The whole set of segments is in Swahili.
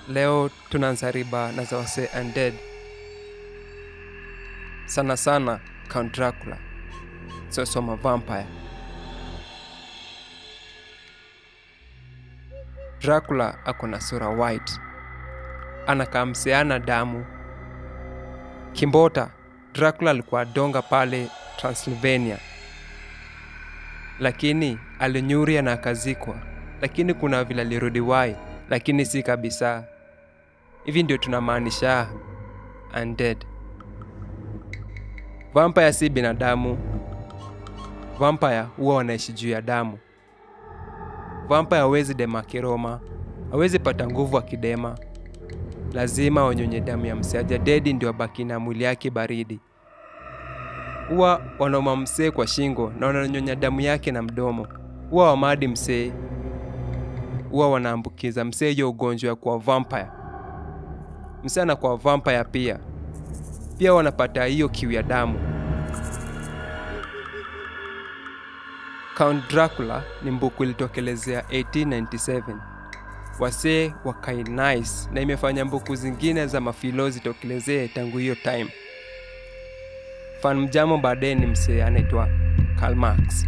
leo tunaanza riba na za wase undead sana sana count dracula siosoma vampire dracula ako na sura white anakamseana damu kimbota dracula alikuwa donga pale transylvania lakini alinyuria na akazikwa lakini kuna vile alirudi wai lakini si kabisa hivi ndio tunamaanisha undead vampire si binadamu vampire huwa wanaishi juu ya damu vampire hawezi dema kiroma hawezi pata nguvu akidema lazima wanyonye damu ya mseaja dedi ndio abaki na mwili yake baridi huwa wanauma msee kwa shingo na wananyonya damu yake na mdomo huwa wamadi msee huwa wanaambukiza msee hiyo ugonjwa ya kuwa vampire msee anakuwa vampire pia pia wanapata hiyo kiu ya damu count dracula ni mbuku ilitokelezea 1897 wasee wakai nice na imefanya mbuku zingine za mafilo zitokelezee tangu hiyo time fan mjamo baadaye ni msee anaitwa Karl Marx.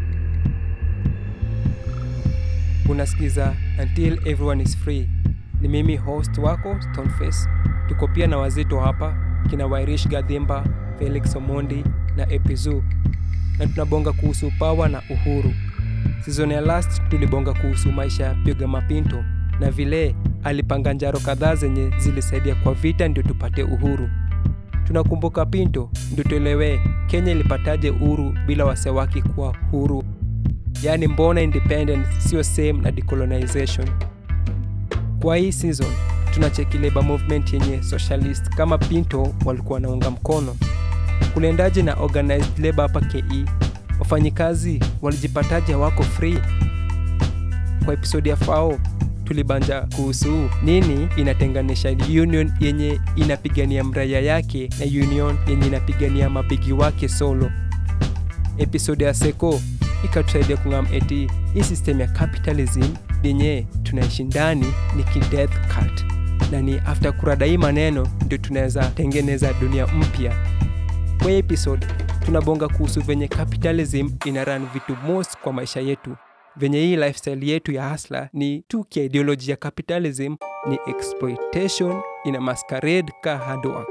Unasikiza Until Everyone is Free. Ni mimi host wako Stoneface. Tuko pia na wazito hapa kina Wairish Gadhimba, Felix Omondi na Epizu, na tunabonga kuhusu pawa na uhuru. Season ya last tulibonga kuhusu maisha ya Piga Mapinto na vile alipanga njaro kadhaa zenye zilisaidia kwa vita ndio tupate uhuru tunakumbuka Pinto ndio tuelewe Kenya ilipataje uhuru bila wasewaki kuwa huru, yaani mbona independence sio same na decolonization. Kwa hii season tunacheki labor movement yenye socialist kama Pinto walikuwa wanaunga mkono. Kuliendaje na organized labor hapa KE? Wafanyikazi walijipataje wako free? Kwa episodi ya FAO tulibanja kuhusu nini inatenganisha union yenye inapigania mraya yake na union yenye inapigania mabigi wake solo. Episode ya Seko ikatusaidia kung'am eti hii system ya capitalism yenye tunaishi ndani ni kideath cult, na ni after kurada hii maneno ndio tunaweza tengeneza dunia mpya. Kwa hii episode tunabonga kuhusu venye capitalism ina run vitu most kwa maisha yetu venye hii lifestyle yetu ya hasla ni tu kiideoloji ya capitalism ni exploitation ina masquerade ka hard work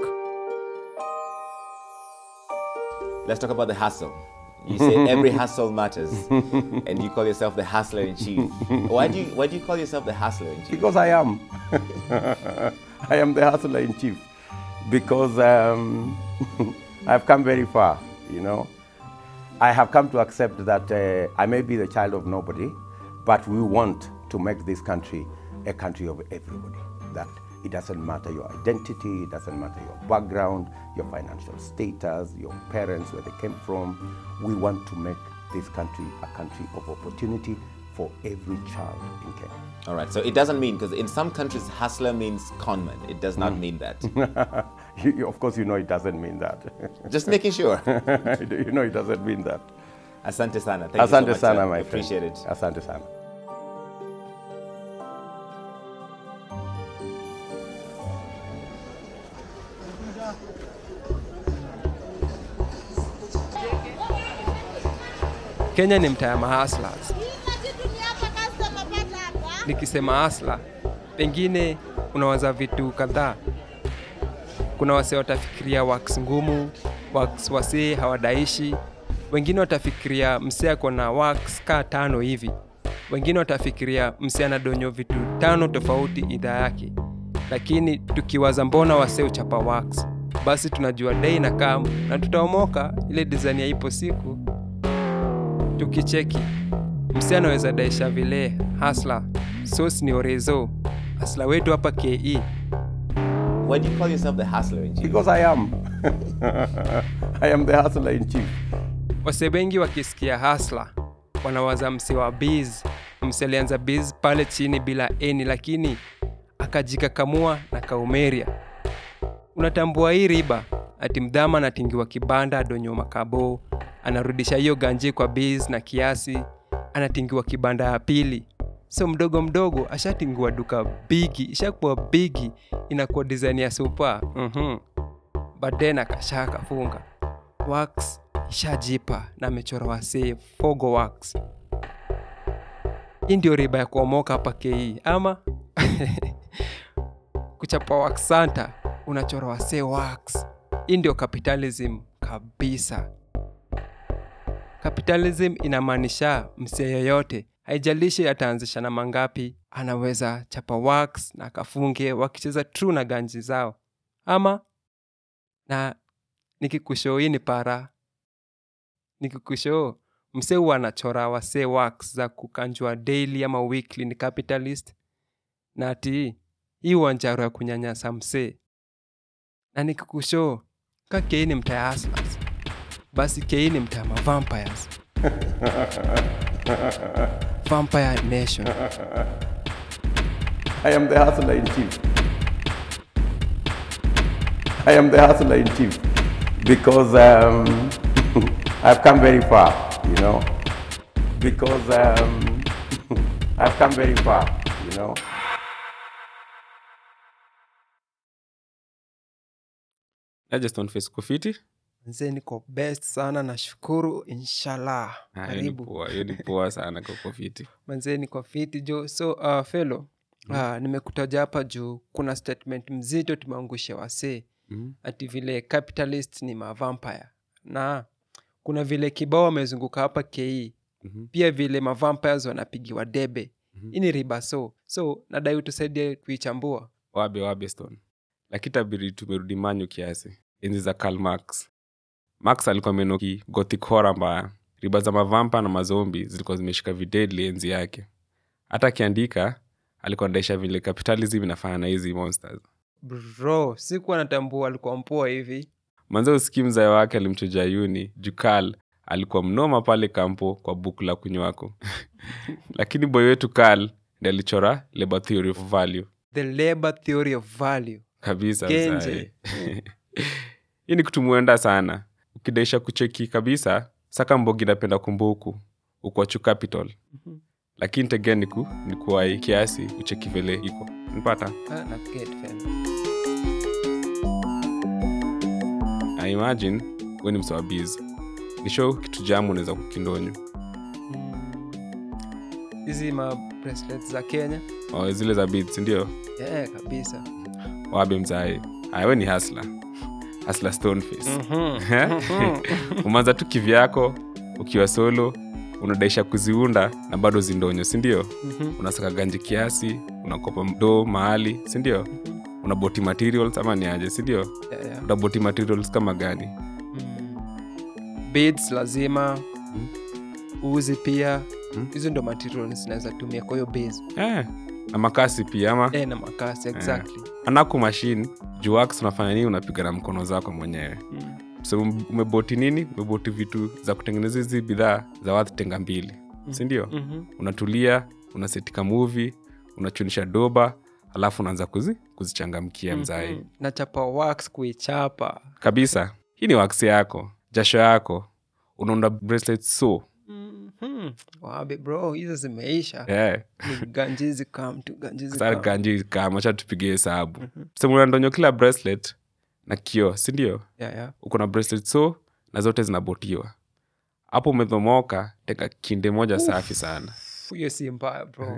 Let's talk about the hustle. You say every hustle matters, and you call yourself the hustler in chief. Why do you Why do you call yourself the hustler in chief? Because I am. I am the hustler in chief. Because um, I've come very far, you know. I have come to accept that uh, I may be the child of nobody, but we want to make this country a country of everybody. That it doesn't matter your identity, it doesn't matter your background, your financial status, your parents, where they came from. We want to make this country a country of opportunity for every child in Kenya. All right. So it doesn't mean because in some countries hustler means conman. It does not mean that. You- you- of course, you know it doesn't mean that. Just making sure. you know it doesn't mean that. Asante sana. Thank Asante you so much, sana, sir. my Appreciate friend. it. Asante sana. kenya ni mtaa ya mahaslas nikisema asla pengine unawaza vitu kadhaa kuna wase watafikiria wax ngumu wax wasee hawadaishi wengine watafikiria msee ako na wax kaa tano hivi wengine watafikiria msee anadonyo vitu tano tofauti idhaa yake lakini tukiwaza mbona wasee uchapa wax basi tunajua dei na kam na tutaomoka ile design ya ipo siku tukicheki msee anaweza daisha vile hasla sos ni orezo hasla wetu hapa ke Why do you call yourself the hustler in chief? Because I am. I am the hustler in chief. wase wengi wakisikia hasla wanawaza mse wa biz mse alianza biz pale chini bila eni lakini akajikakamua na kaumeria unatambua hii riba ati mdhama anatingiwa kibanda adonyo makabo anarudisha hiyo ganji kwa biz na kiasi anatingiwa kibanda ya pili so mdogo mdogo ashatingua duka bigi ishakuwa bigi inakuwa design ya supa mm-hmm. but then akasha akafunga wax ishajipa na amechora wasee fogo wax hii ndio riba ya kuomoka hapa ke ama kuchapa wax santa unachora wasee wax hii ndio capitalism kabisa capitalism inamaanisha msee yoyote haijalishi ataanzisha na mangapi anaweza chapa wax na akafunge wakicheza true na ganji zao ama na nikikushoo hii ni para nikikushoo msee huwa anachora wasee wax za kukanjwa daily ama weekly ni capitalist na ati hii uanjaro ya kunyanyasa msee na nikikushoo ka kei ni mtaa ya hustlers basi kei ni mtaa ma vampires vampire nation I am the hustler in chief. I am the hustler in chief because um, I've come very far, you know. Because um, I've come very far, you know. aje Stoneface uko fiti mzee niko best sana nashukuru inshallah Ah, hiyo ni karibu poa, hiyo ni poa sana kwa uko fiti manzee niko fiti jo so uh, felo uh, nimekutaja hapa juu kuna statement mzito tumeangusha wasee Mhm. ati vile capitalist ni mavampire na kuna vile kibao wamezunguka hapa ke Mhm. pia vile mavampires wanapigiwa debe Mhm. hii ni riba so so nadai utusaidie kuichambua wabe wabe stone lakini tabiri tumerudi manyu kiasi enzi za Karl Marx Marx alikuwa amenoki gothic horror mbaya riba za mavampa na mazombi zilikuwa zimeshika videdli enzi yake hata akiandika alikuwa anaisha vile capitalism inafanya na hizi monsters bro sikuwa natambua alikuwa mpoa hivi manze usikii mzae wake alimchuja yuni jukal alikuwa mnoma pale kampo kwa buku la kunywako lakini boy wetu kal ndi alichora labor theory of value the labor theory of value kabisa Kenje. mzae. hii ni kutumwenda sana ukidaisha kucheki kabisa saka mbogi napenda kumbuku ukwachu capital lakini tegea niku nikuwai kiasi ucheki vile iko nipata ah, na get fam. I imagine we ni msawabizi nisho kitu jamu unaweza kukindonyo Mm. hizi ma bracelets za kenya oh, zile za beads ndio yeah, kabisa wabe mzae ayawe ni hasla hasla stoneface umeanza tu kivyako ukiwa solo unadaisha kuziunda na bado zindonyo sindio unasaka ganji kiasi unakopa mdo mahali sindio una boti materials ama ni aje sindio yeah, yeah. una boti materials kama gani Mm. beads lazima uzi pia Mm. hizo ndo materials zinaweza tumia kwa hiyo base eh, na makasi pia ama eh, na makasi exactly anaku mashine juu wax unafanya nini unapiga na mkono zako mwenyewe mm. so umeboti nini umeboti vitu za kutengeneza hizi bidhaa za watu tenga mbili sindio mm-hmm. unatulia unasetika muvi unachunisha doba alafu unaanza kuzi, kuzichangamkia mzae mm. nachapa wax kuichapa kabisa hii ni wax yako jasho yako unaunda bracelet so mm-hmm. wabe bro hizo zimeisha yeah. ni ganjizi kam tu ganjizi sasa kam. ganji kamacha tupige hesabu semuna ndonyo kila bracelet na kio sindio yeah, yeah. uko na bracelet so na zote zinabotiwa hapo umedhomoka teka kinde moja safi sana hiyo si mbaya bro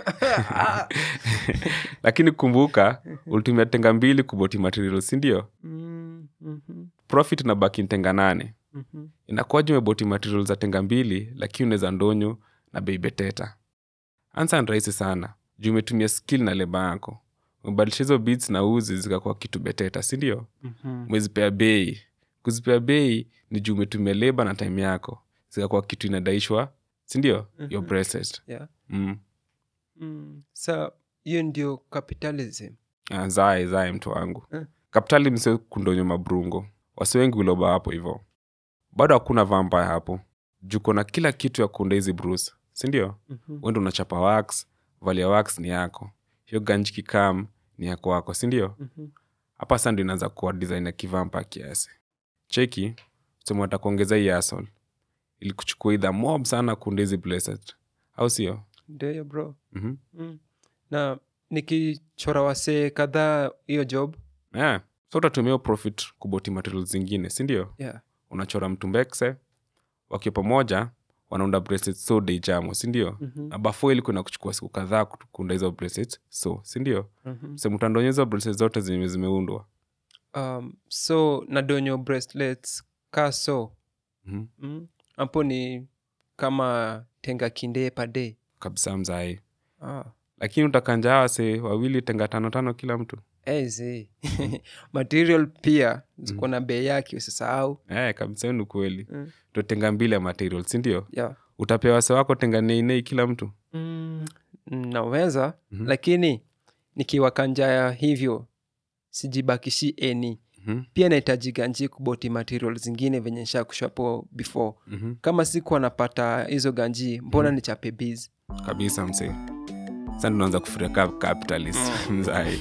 lakini kumbuka ulitumia tenga mbili kuboti material sindio mm, mhm, profit na baki tenga nane mhm. inakuwaje umeboti material za tenga mbili lakini unaweza ndonyo na bei beteta ansa ni rahisi sana juu umetumia skill na leba yako umebadilisha hizo beats na uzi zikakuwa kitu beteta sindio Mhm. umezipea bei kuzipea bei ni juu umetumia leba na time yako zikakuwa kitu inadaishwa sindio your bracelet yeah. mm. mm. sa hiyo ndio capitalism Ah, zae zae mtu wangu Eh. kapitali mse kundonyo mabrungo wasi wengi uloba hapo hivo bado hakuna vampire hapo juko na kila kitu ya kuunda hizi bruce sindio Mhm. wendo unachapa wax valia wax ni yako hiyo ganji kikam ni yako wako sindio Mhm. hapa sa ndo inaanza kuwa design ya kivampa kiasi cheki sema watakuongeza hii asol ili kuchukua idha mob sana kuunda hizi blessed au sio ndio hiyo bro Mhm. mm. na nikichora wasee kadhaa hiyo job yeah. so utatumia hiyo profit kuboti materials zingine sindio yeah. unachora mtumbekse wakiwa pamoja wanaunda bracelets so deijamo sindio Mhm. na bafo ilikuwa na kuchukua siku kadhaa kutu- kuunda hizo bracelets so sindio Mhm. so mtandonye hizo bracelets zote zenye zimeundwa um, so nadonyo bracelets ka so Mhm. mm. hapo ni kama tenga kindee pade kabisa mzai ah. lakini utakanja wase wawili tenga tano tano kila mtu Ezi. material pia ziko na bei yake usisahau eh, kabisa hiyo ni kweli Mm. totenga mbili ya material sindio yeah. utapewa wase wako tenga neinei kila mtu mm, naweza Mhm. lakini nikiwakanja hivyo sijibakishi eni Mhm. pia nahitaji ganji kuboti material zingine venye nshakushapo before Mhm. kama siku anapata hizo ganji mbona Mhm. nichape biz kabisa msee sa tunaanza kufiria ka capitalist mzai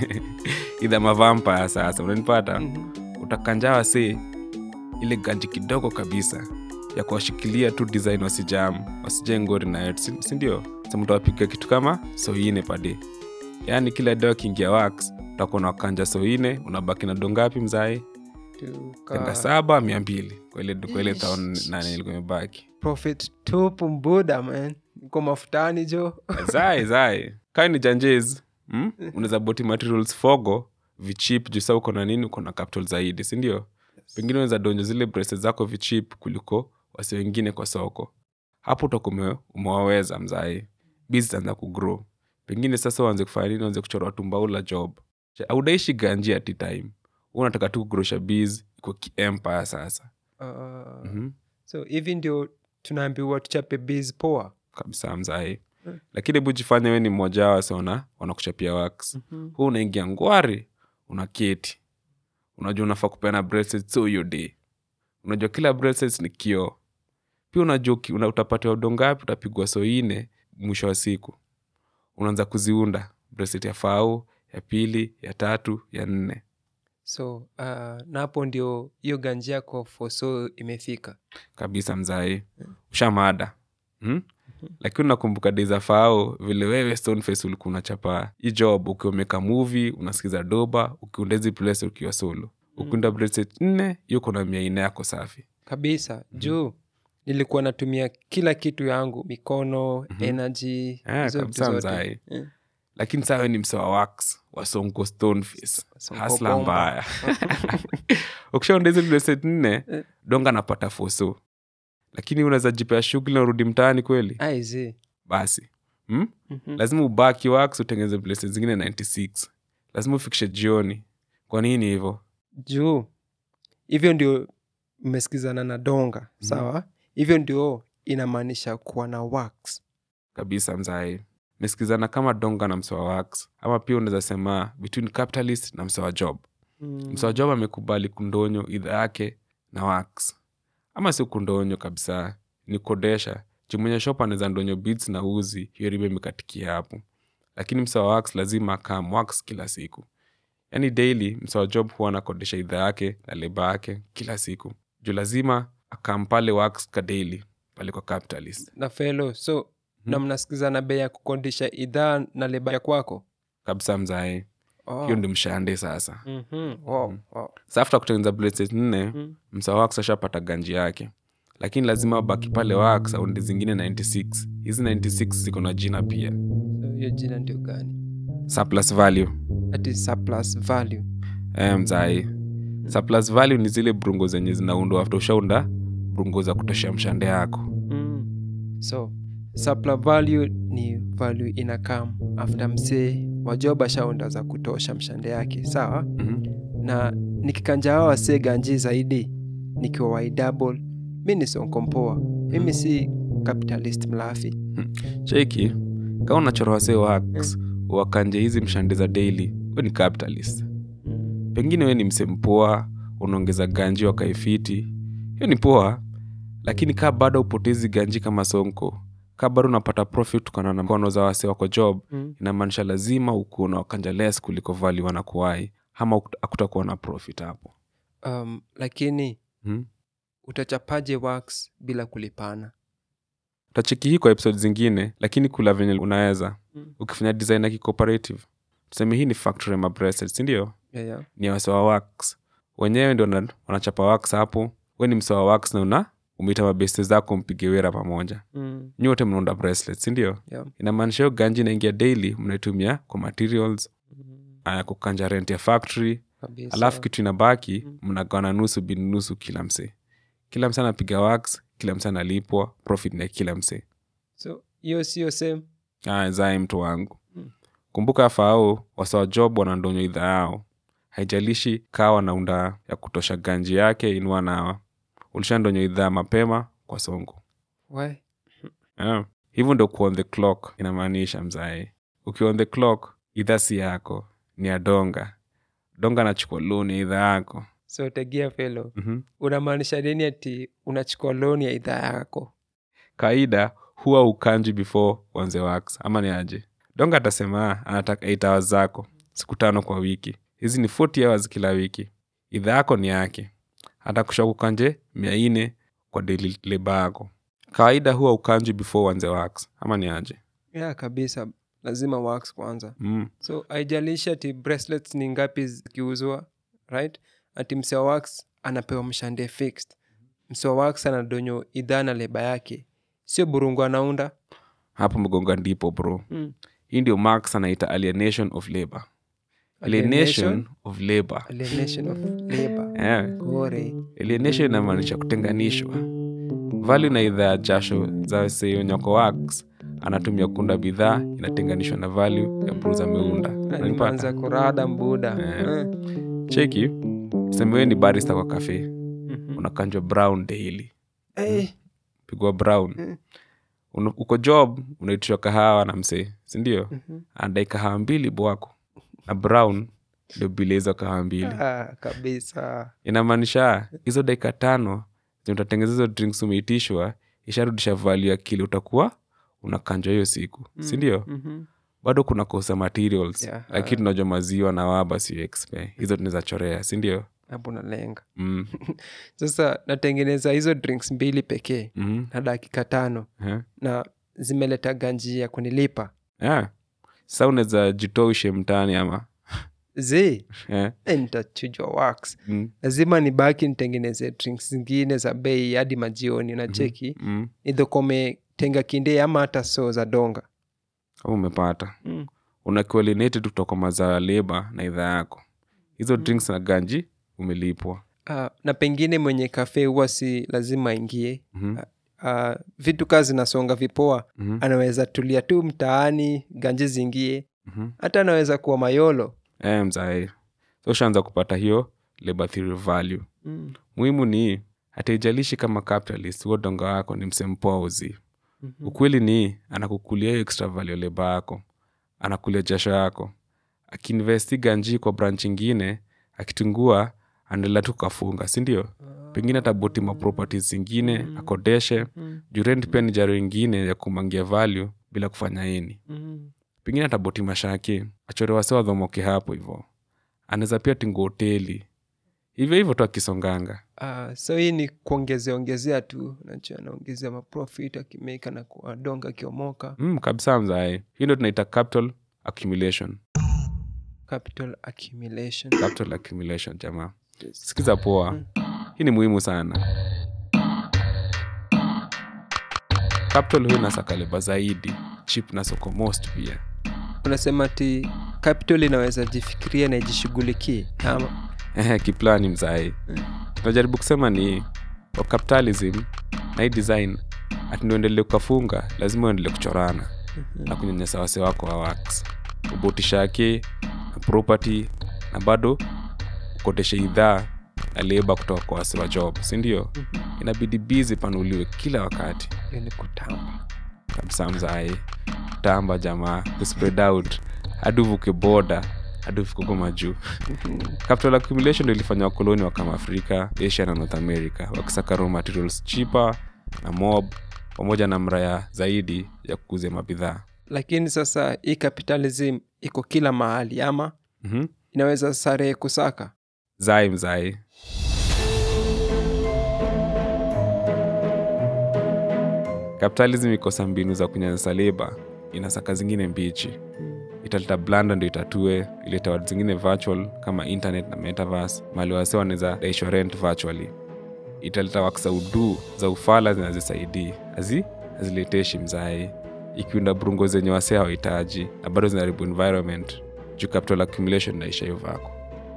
idha mavampaya sasa unanipata utakanja wase ile ganji kidogo kabisa ya kuwashikilia tu design wasijam wasije ngori nayo si- sindio samtawapiga kitu kama soine pade yaani kila deo akiingia wax utakuwa na wakanja soine unabaki na dongapi mzai tenga saba mia mbili kwa ile kwa ile taon nane ilikuwa imebaki profit tupu mbuda man ko mafutani jo zai zai kaa ni janjes mm? unaweza boti materials fogo vichip juu sa uko na nini uko na capital zaidi sindio pengine unaweza donjo zile braces zako vichip kuliko wasi wengine kwa soko hapo utakuwa ume- umewaweza mzai biz itaanza kugrow pengine sasa uanze kufanya nini uanze kuchora watu mbaula job audaishi ganji at time Wewe unataka tu kugrosha biz iko kiempire sasa uh, mm-hmm. so hivi ndio tunaambiwa tuchape biz poa kabisa mzai lakini hebu jifanya we ni mmoja wao wasiona wanakuchapia wax Mhm. huu unaingia ngwari unaketi unajua unafaa kupeana bracelets so hiyo day unajua kila bracelets ni kio pia unajua uki- una, utapatiwa udongapi utapigwa soine mwisho wa siku unaanza kuziunda bracelet ya fau ya pili ya tatu ya nne so uh, na hapo ndio hiyo ganji yako foso imefika kabisa mzai ushamada hmm? lakini unakumbuka dei za fao vile wewe stoneface ulikuwa unachapa hii job ukiwa umeka movie unasikiza doba ukiunda hizi place ukiwa solo ukiunda bracelet nne hiyo kuna mia ine yako safi kabisa juu nilikuwa natumia kila kitu yangu mikono energy Eh, hizo vitu kabisa zote. mzai. Eh. lakini saa we ni mse wa wax wasonko stoneface Sonko hasla bomba. mbaya ukishaunda hizi bracelet nne donga napata foso lakini unaweza jipea shughuli na urudi mtaani kweli aizi basi hmm? Mhm. lazima ubaki wax utengeneze places zingine 96 lazima ufikishe jioni kwa nini hivyo juu hivyo ndio mmesikizana na donga sawa hivyo ndio inamaanisha kuwa na wax kabisa mzai mesikizana kama donga na msewa wax ama pia unaweza sema between capitalist na msewa job mm. msewa job amekubali kundonyo idha yake na wax ama si kundonyo kabisa ni kodesha jumwenye shop anaweza ndonyo beads na uzi hiyo riba imekatikia hapo lakini msewa wax lazima akam wax kila siku yaani daily msewa job huwa anakodesha idha yake na leba yake kila siku juu lazima akam pale wax ka daily pale kwa capitalist na felo so na mnasikizana bei ya kukodisha idhaa na leba ya kwako kabisa mzae oh. hiyo ndio mshande sasa Mhm. Wow, wow. sa after kutengeneza bracelet nne Mm. msa wax ashapata ganji yake lakini lazima abaki pale wax aundi zingine 96 hizi 96 ziko na jina pia So, hiyo jina ndio gani surplus value that is surplus value e, mzai surplus value ni zile brungo zenye zinaundwa after ushaunda brungo za kutoshea mshande yako mm. so surplus value ni value inakam after msee wajoba shaunda za kutosha mshande yake sawa mm-hmm. na nikikanja hawa wasee ganji zaidi nikiwa waidouble mi ni sonkompoa mimi si capitalist mlafi cheki kama unachora wasee wax wakanje hizi mshande za daily we ni capitalist pengine we ni msempoa unaongeza ganji wakaifiti hiyo ni poa lakini kaa bado upotezi ganji kama sonko kaa bado unapata profit kutokana na mkono za wase wako job Mm. inamaanisha lazima ukuwa na wakanja less kuliko vali wanakuwai ama ukut- hakutakuwa na profit hapo um, lakini hmm? utachapaje wax bila kulipana utacheki hii kwa episode zingine lakini kula venye unaweza Mm. ukifanya design ya kicooperative tuseme hii ni factory ya mabracelets sindio yeah, yeah. ni wase wa wax wenyewe ndio wana- wanachapa wax hapo we ni mse wa wax na una umeita mabeste zako mpige wera pamoja Mm. nyote mnaunda bracelets sindio Yeah. inamaanisha hiyo ganji inaingia daily mnaitumia kwa materials aya kukanja rent ya factory Kabisa. alafu kitu inabaki mnagawana nusu bin nusu kila msee kila msee anapiga wax kila msee analipwa profit na kila msee so hiyo sio same aya zae mtu wangu kumbuka fao wasawa job wanandonywa idha yao haijalishi kaa wanaunda ya kutosha ganji yake inua nawa ulishandonywa idhaa mapema kwa songo Why? yeah. hivyo ndo kuwa on the clock inamaanisha mzae ukiwa on the clock idhaa si yako ni ya donga donga anachukua loan ya idhaa yako so tegia felo mm-hmm. unamaanisha nini ati unachukua loan ya idhaa yako kawaida huwa ukanji before wanze wax ama ni aje donga atasema "Ah, anataka 8 hours zako siku tano kwa wiki hizi ni 40 hours kila wiki idhaa yako ni yake atakusha kukanje mia ine kwa daily leba yako kawaida huwa ukanji before wanze wax ama ni aje yeah kabisa lazima wax kwanza mm. so haijalishi ati bracelets ni ngapi zikiuzwa right ati mse wa wax anapewa mshande fixed mse wa wax anadonyo idhaa na leba yake sio burungu anaunda hapo mgonga ndipo bro mm. hii ndio marx anaita alienation of labor Alienation? alienation of labor alienation of labor yeah. gore alienation inamaanisha kutenganishwa value na idhaa ya jasho za seyonyoko wax anatumia kunda bidhaa inatenganishwa na value ya bruza ameunda nimeanza Unanipata? kurada mbuda Eh. Eh. cheki semewe ni barista kwa kafe Mhm. unakanjwa brown daily Eh, pigwa brown Mm. Una- uko job unaitishwa kahawa na msee sindio Mhm. anadai kahawa mbili bwako na brown ndio bile hizo kahawa mbili ah, kabisa inamaanisha hizo dakika tano zenye utatengeneza hizo drinks umeitishwa isharudisha value ya kile utakuwa unakanjwa hiyo siku sindio Mhm. bado kuna kosa materials Yeah, lakini tunajua maziwa na waba sio expe hizo tunaweza chorea sindio hapo nalenga mm. sasa natengeneza hizo drinks mbili pekee mm na dakika tano Eh. na zimeleta ganji ya kunilipa yeah. sa unaweza jitoa ushe mtaani ama zi eh. eh, nitachujwa wax mm. lazima nibaki nitengeneze drinks zingine za bei hadi majioni na cheki Mm. idhokome tenga kinde ama hata so za donga Kama umepata Mm. una coordinate tu kutoka mazao ya leba na idhaa yako hizo drinks na ganji umelipwa uh, na pengine mwenye kafe huwa si lazima aingie Mhm. uh, vitu kaa zinasonga vipoa Mhm. anaweza tulia tu mtaani ganji zingie Mhm. hata anaweza kuwa mayolo Eh, mzae so ushaanza kupata hiyo labor theory value mm. muhimu ni hataijalishi kama capitalist huo donga wako ni msempoa uzi ukweli ni anakukulia hiyo extra value leba yako anakulia jasho yako akiinvesti ganji kwa branch ingine akitungua anaendelea tu kafunga sindio pengine ataboti maproperties zingine akodeshe juu rent pia ni jaro ingine ya kumangia value bila kufanya ini Mm. pengine ataboti mashaki achore wase wadhomoke hapo hivo anaweza pia tingu hoteli hivyo hivyo tu akisonganga Uh, so hii ni kuongezea ongezea tu nacho anaongezea maprofit akimeka na kuadonga akiomoka mm, kabisa mzae hii ndo tunaita capital accumulation capital accumulation capital accumulation jamaa sikiza poa hii ni muhimu sana capital huyu nasakaleba zaidi chip na soko most pia unasema ti capital inaweza jifikiria na ijishughulikie ama Ehe, kiplani mzai tunajaribu kusema ni kwa capitalism na hii design atuendelee kukafunga lazima uendelee kuchorana na kunyanyasa wase wako wa wax ubotishake na property na bado ukoteshe idhaa na leba kutoka kwa wase wa job sindio inabidi bizi panuliwe kila wakati hiyo ni kutamba kabisa mzae tamba jamaa kuspread out hadi uvuke boda hadi ufike huko majuu capital accumulation ndo ilifanya wakoloni wa kama afrika asia na north america wakisaka raw materials cheaper na mob pamoja na mraya zaidi ya kukuza mabidhaa lakini sasa hii capitalism iko kila mahali ama mm-hmm. inaweza sare kusaka zai mzai capitalism ikosa mbinu za kunyanyasa leba inasaka zingine mbichi italeta blanda ndo itatue ileta watu zingine virtual kama internet na metaverse mali wase wanaweza daishwa rent virtually italeta waksa udu za ufala zinazisaidii azi hazileteshi mzai ikiunda burungo zenye wase hawahitaji na bado zinaharibu environment juu capital accumulation naisha hiyo vako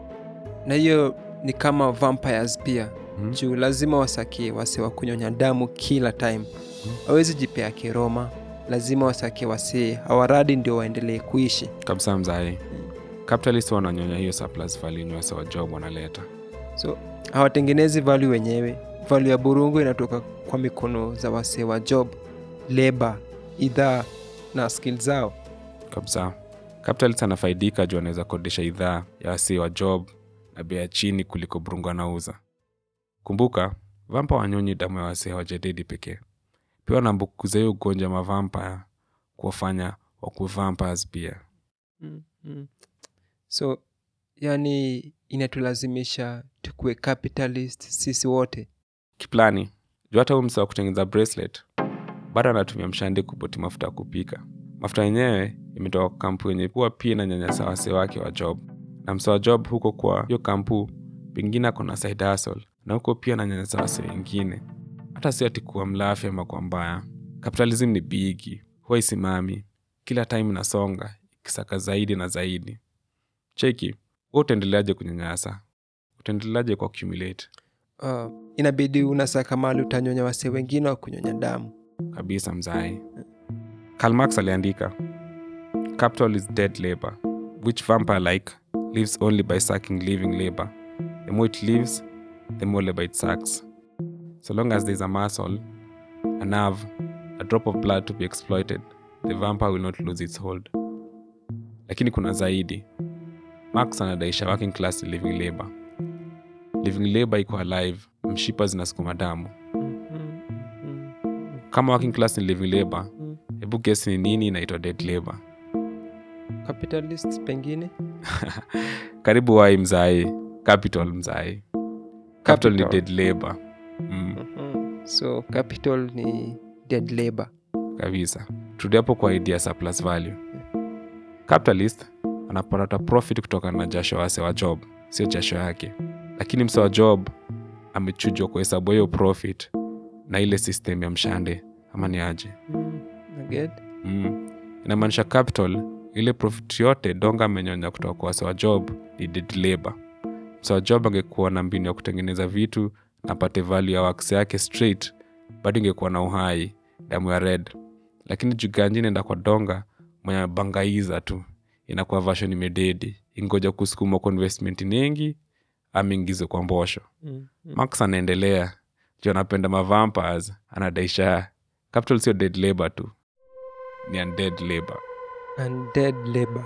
na hiyo ni kama vampires pia Mhm. juu lazima wasakie wase wa kunyonya damu kila time hawezi jipea kiroma lazima wasakie wasee hawaradi ndio waendelee kuishi kabisa mzai capitalist wananyonya hiyo surplus value yenye wase wa job wanaleta so hawatengenezi value wenyewe value ya burungu inatoka kwa mikono za wasee wa job leba idhaa na skill zao kabisa capitalist anafaidika juu anaweza kodesha idhaa ya wasee wa job na bei ya chini kuliko burungu anauza kumbuka vampa wanyonyi damu ya wasee hawajadedi pekee pia wanaambukiza hiyo ugonjwa mavampaya kuwafanya wakuwe vampires pia mm, mm. so yani inatulazimisha tukuwe capitalist sisi wote kiplani juu hata huu msa wa kutengeneza bracelet bado anatumia mshandi kupoti mafuta ya kupika mafuta yenyewe imetoka kwa kampu yenye kuwa pia na nyanyasa wase wake wa job na msa wa job huko kwa hiyo kampu pengine ako na side hustle na huko pia na nyanyasa wase wengine hata si ati kuwa mlafi ama kwa mbaya kapitalism ni bigi huwa isimami kila time inasonga ikisaka zaidi na zaidi cheki hu utaendeleaje kunyanyasa utaendeleaje kwa accumulate uh, inabidi unasaka mali utanyonya wase wengine wa kunyonya damu kabisa mzai Karl Marx aliandika capital is dead labor which vampire like lives only by sucking living labor the more it lives the more labor it sucks so long as there is a muscle a nerve a drop of blood to be exploited the vampire will not lose its hold lakini kuna zaidi Marx anadaisha working class living labor living labor iko alive mshipa zinasukuma damu kama working class ni living labor hebu guess ni nini inaitwa dead labor capitalist pengine karibu wai mzai capital mzai capital ni Capital. dead labor mm, mm. so capital ni dead labor kabisa turudi hapo kwa idea ya surplus value capitalist anapata profit kutokana na jasho wase wa job sio jasho yake lakini mse wa job amechujwa kuhesabu hiyo profit na ile system ya mshande ama ni aje mm. Naget? mm. inamaanisha capital ile profit yote donga amenyonya kutoka kwa wase wa job ni dead labor mse wa job angekuwa na mbinu ya kutengeneza vitu na apate value ya wax yake straight bado ingekuwa na uhai damu ya red lakini juganji inaenda kwa donga mwenye amebangaiza tu inakuwa version imededi ingoja kusukuma kwa investment nyingi ameingize kwa mbosho mm. max anaendelea juu anapenda mavampires anadaisha capital sio dead labor tu ni undead labor undead labor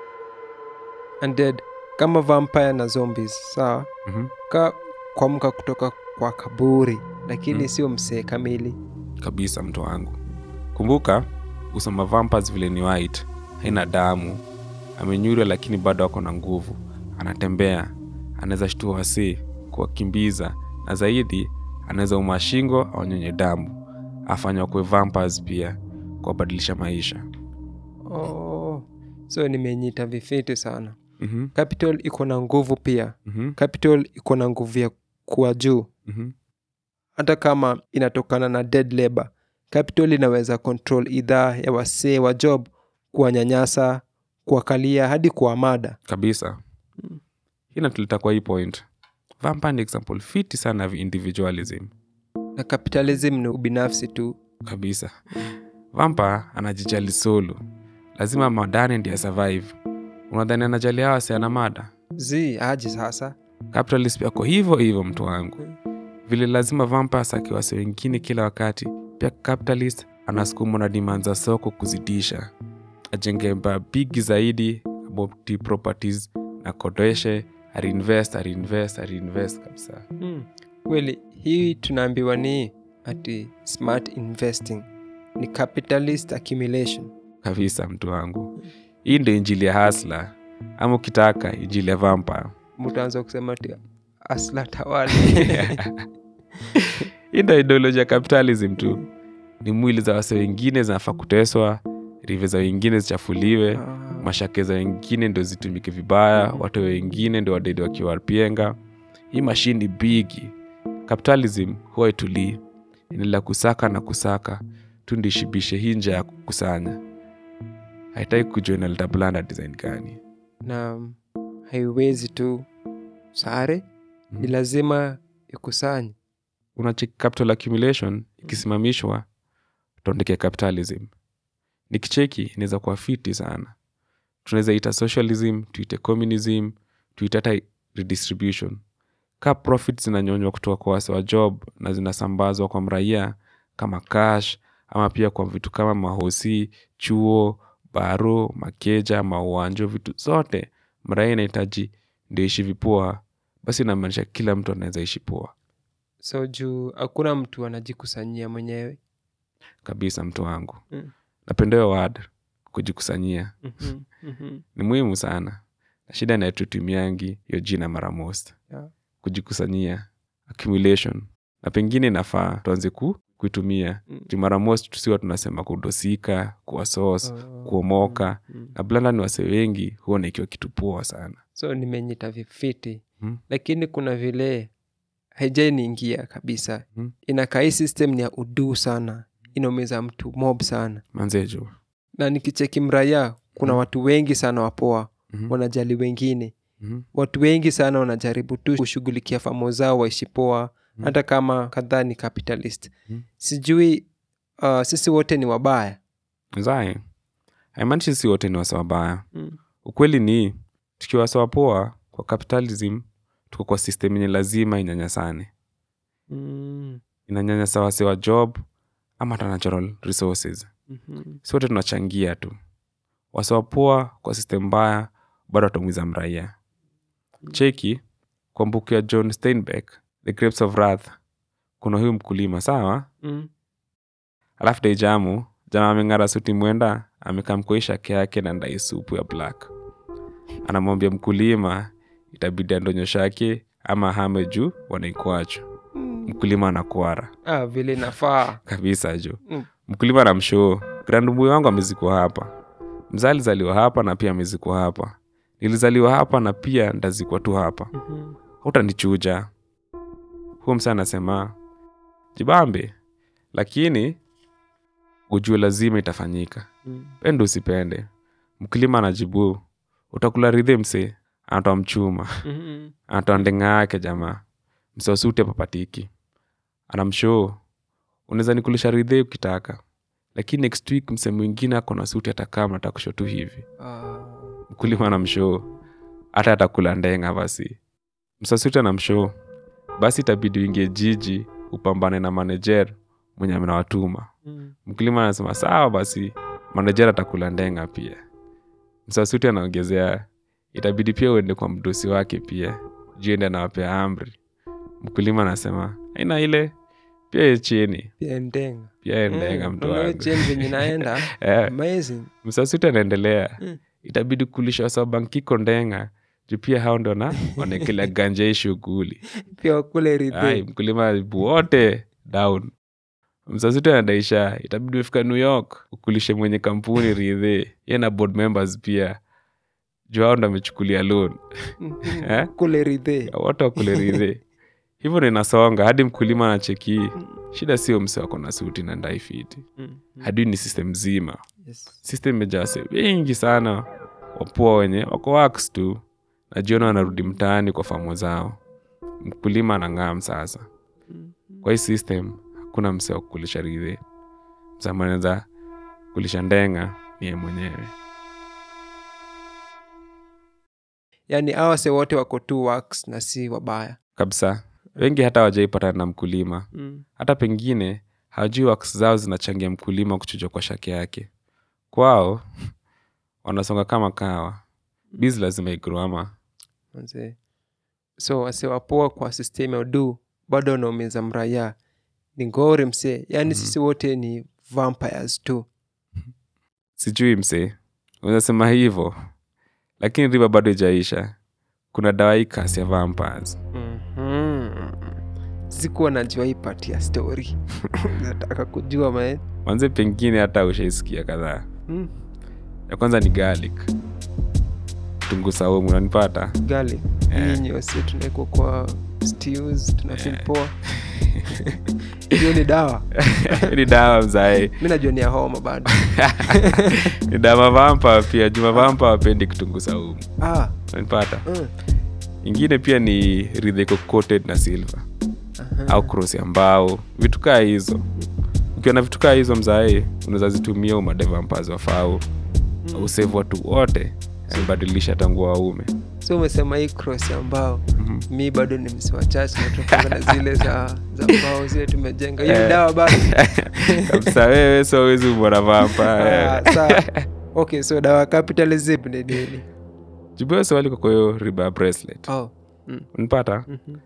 undead kama vampire na zombies sawa mm-hmm. ka kuamka kutoka kwa kaburi lakini Mm. sio msee kamili kabisa mtu wangu kumbuka usama vampires vile ni white haina damu amenyurwa lakini bado ako na nguvu anatembea anaweza shtua wasee kuwakimbiza na zaidi anaweza uma shingo aonyonye damu afanya wakue vampires pia kuwabadilisha maisha oh. so nimenyita vifiti sana mm-hmm. capital iko na nguvu pia Mm-hmm. capital iko na nguvu ya kuwa juu Mm-hmm. hata kama inatokana na dead labor capital inaweza control idhaa ya wasee wa job kuwanyanyasa kuwakalia hadi kuwamada kabisa hii natuleta kwa hii point vampire ni example fiti sana of individualism na capitalism ni ubinafsi tu kabisa vampa anajijali solo lazima madane ndiye survive unadhani anajali hawa si ana mada zi aje sasa capitalist pia ko hivyo hivyo mtu wangu vile lazima vampa asake wase wengine kila wakati pia capitalist anasukumwa na demand za soko kuzidisha ajenge mba bigi zaidi about properties na kodeshe arinvest arinvest arinvest kabisa hmm. kweli hii tunaambiwa ni ati smart investing ni capitalist accumulation kabisa mtu wangu hii ndio injili ya hasla ama ukitaka injili ya vampa mutaanza kusema ati asla tawali hii ndio ideology ya capitalism tu ni mwili za wase wengine zinafaa kuteswa rive za wengine zichafuliwe Ah. mashake za wengine ndo zitumike vibaya watu wengine ndo wadedi wakiwapienga hii mashini ni bigi capitalism huwa itulii inaendelea kusaka na kusaka tu ndishibishe hii nja ya kukusanya haitaki kujua inaleta blanda design gani na haiwezi tu sare ni lazima ikusanye unacheki capital accumulation ikisimamishwa tuandike capitalism nikicheki inaweza kuwa fiti sana tunaweza ita socialism tuite communism tuite hata redistribution ka profit zinanyonywa kutoka kwa wase wa job na zinasambazwa kwa mraia kama cash ama pia kwa vitu kama mahosi chuo baro makeja mauanjo vitu zote mraia inahitaji ndio ishi vipoa basi inamaanisha kila mtu anaweza ishi poa so juu hakuna mtu anajikusanyia mwenyewe kabisa mtu wangu Mm. napenda hiyo word kujikusanyia Mhm, mhm. ni muhimu sana na shida inayotutumiangi hiyo jina mara most Yeah. kujikusanyia accumulation na pengine inafaa tuanze ku, kuitumia Mm. juu mara most tusiwa tunasema kudosika kuwa sos Oh, kuomoka mm. na blanda ni wase wengi huona ikiwa kitu poa sana so nimenyita vifiti Mm. lakini kuna vile haijaniingia kabisa Mm. inakaa hii system ni ya uduu sana inaumiza mtu mob sana manzejo na nikicheki mraya kuna Mm. watu wengi sana wapoa Mhm. wanajali wengine Mhm. watu wengi sana wanajaribu tu kushughulikia famo zao waishi poa Mm. hata kama kadhaa ni capitalist Mm. sijui uh, sisi wote ni wabaya zae haimaanishi si wote ni wasa wabaya mm. ukweli ni tukiwa wasa wapoa kwa capitalism tuko kwa system yenye lazima inyanyasane Mm. inanyanyasa wase wa job ama hata natural resources Mhm. si wote tunachangia tu wase wapoa kwa system mbaya bado watamwiza mraia cheki kwa mbuku ya john steinbeck the grapes of wrath kuna huyu mkulima sawa Mm. alafu daijamu jama ameng'ara suti mwenda amekamkoi shake yake na ndai supu ya black anamwambia mkulima itabidi andonyo shake ama hame juu wanaikwacho mkulima anakwara ah, vile inafaa kabisa juu Mm. mkulima na mshoo grandmbuyu wangu amezikwa hapa mzaa alizaliwa hapa na pia amezikwa hapa nilizaliwa hapa na pia ndazikwa tu hapa Mhm. hautanichuja huo msa anasema jibambe lakini ujue lazima itafanyika Mm. pende usipende mkulima anajibu utakula ridhe mse anatoa mchuma Mhm. anatoa ndenga yake jamaa mse wasute papatiki anamshoo unaweza nikulisha ridhe ukitaka lakini next week mse mwingine ako na suti atakaa mnataka kusho tu hivi Ah. mkulima anamshoo hata atakula ndenga basi msasuti anamshoo basi itabidi uingie jiji upambane na manajer mwenye amenawatuma Mm. mkulima anasema sawa basi manajer atakula ndenga pia msasuti anaongezea itabidi pia uende kwa mdosi wake pia juende anawapea amri mkulima anasema aina ile pia ye chini pia ndenga pia ye ndenga mtu Unaona wangu change venye inaenda Eh, amazing msasuti anaendelea Mm. itabidi kulisha wasabankiko ndenga juu pia hao ndo na wanaekelea ganja hii shughuli pia wakule ai ridhi mkulima wote down msasuti anadaisha itabidi umefika new york ukulishe mwenye kampuni ridhe ye na board members pia juu hao ndo amechukulia loan Eh? kule ridhi wote wakule ridhe hivyo ndo inasonga hadi mkulima anacheki shida sio mse wako na suti na ndai fiti Mm. hadi ni system zima Yes. system imejaa wase wengi sana wapoa wenye wako wax tu na jioni wanarudi mtaani kwa famo zao mkulima anang'am sasa kwa hii system hakuna mse wa kukulisha ridhe msamaneza kulisha ndenga niye mwenyewe yaani awase wote wako tu works na si wabaya kabisa wengi hata hawajaipatana na mkulima mm. hata pengine hawajui wax zao zinachangia mkulima kuchujwa kwa shake yake kwao wanasonga kama kawa bizi lazima igro Manze. so wasiwapoa kwa system ya udu bado wanaumiza mraya ni ngori msee yaani sisi wote ni vampires tu sijui mse unasema hivyo lakini riba bado ijaisha kuna dawa hii kasi ya vampires Mhm. sikuwa najua hii part ya story nataka kujua mae manze pengine hata ushaisikia kadhaa mm. ya kwanza ni garlic tungu saumu unanipata garlic Eh. hii nyeusi tunaekwa kwa stews tunafil poa hiyo ni dawa ni dawa mzae mi najua ni ya homa bado ni dawa mavampa pia juma vampa wapendi kitunguu saumu ah, unanipata mm. ingine pia ni ridheko coated na silver Aha. au cross ya mbao vitu kaa hizo ukiwa na vitu kaa hizo mzae unaweza zitumia umadevampazi wafau mm. usevu watu wote zibadilisha tangu waume so umesema hii cross ya mbao Mhm. mi bado ni msiwa chache natokana na zile za za mbao zile tumejenga hiyo ni Eh. dawa bado kabisa wewe so wezi umona vampa Ah, sawa. okay so dawa ya capitalism ni nini jibua swali kwa hiyo riba ya bracelet oh. mm. unipata mhm.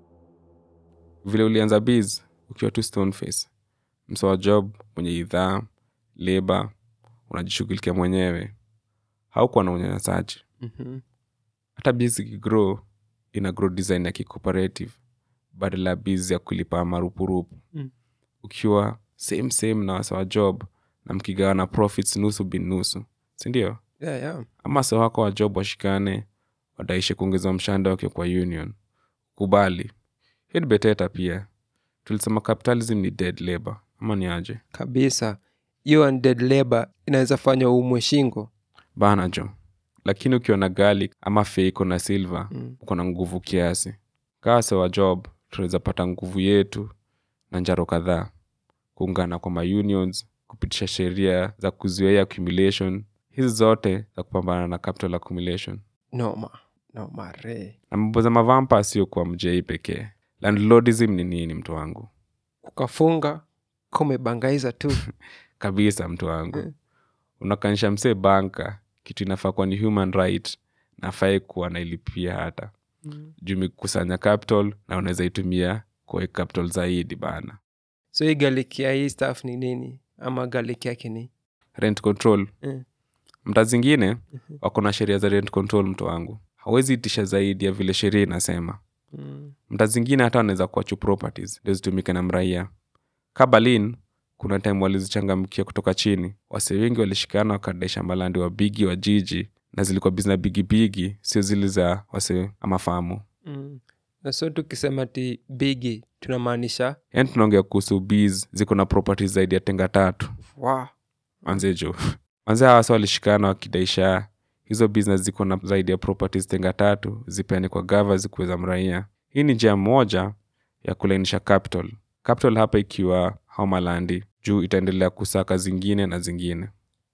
vile ulianza biz ukiwa tu stoneface msowa job mwenye idhaa leba unajishughulikia mwenyewe haukuwa na unyanyasaji Mhm. hata biz ikigrow ina grow design ya kicooperative badala ya biz ya kulipa marupurupu Mm. ukiwa same same na wasawa job na mkigawana profits nusu bin nusu sindio yeah, yeah. ama sa wako wa job washikane wadaishe kuongeza mshanda wake kwa union kubali hiyo ni beteta pia tulisema capitalism ni dead labor ama ni aje kabisa hiyo undead labor inaweza fanywa umwe shingo bana jo lakini ukiwa na garlic ama feiko na silver Mm. uko na nguvu kiasi kaa sewa job tunaweza pata nguvu yetu na njaro kadhaa kuungana kwa maunions kupitisha sheria za kuzuia accumulation hizi zote za kupambana na capital accumulation noma noma re na mambo za mavampa sio kwa mjei pekee landlordism ni nini mtu wangu ukafunga kumebangaiza tu kabisa mtu wangu Mm. unakanisha msee banka kitu inafaa kuwa ni human right nafai kuwa nailipia hata Mm. juu imekusanya capital na unaweza itumia kwa capital zaidi bana so hii galiki ya hii staff ni nini ama galiki yake ni rent control Mm. mta zingine wako na sheria za rent control mtu wangu hawezi itisha zaidi ya vile sheria inasema mm. mta zingine hata wanaweza kuachu properties ndio zitumike na mraia ka berlin kuna time walizichangamkia kutoka chini wase wengi walishikana wakadaisha malandi wa bigi wa jiji na zilikuwa bizna bigibigi sio zile za wase ama famu Mm. na so tukisema ti bigi tunamaanisha yaani tunaongea kuhusu bs ziko na properties zaidi ya tenga tatu wow. manze jo manze hawa wase walishikana wakidaisha hizo business ziko na zaidi ya properties tenga tatu zipeane kwa gava zikuweza mraia hii ni njia moja ya kulainisha capital capital hapa ikiwa haumalandi juu itaendelea kusaka zingine na zingine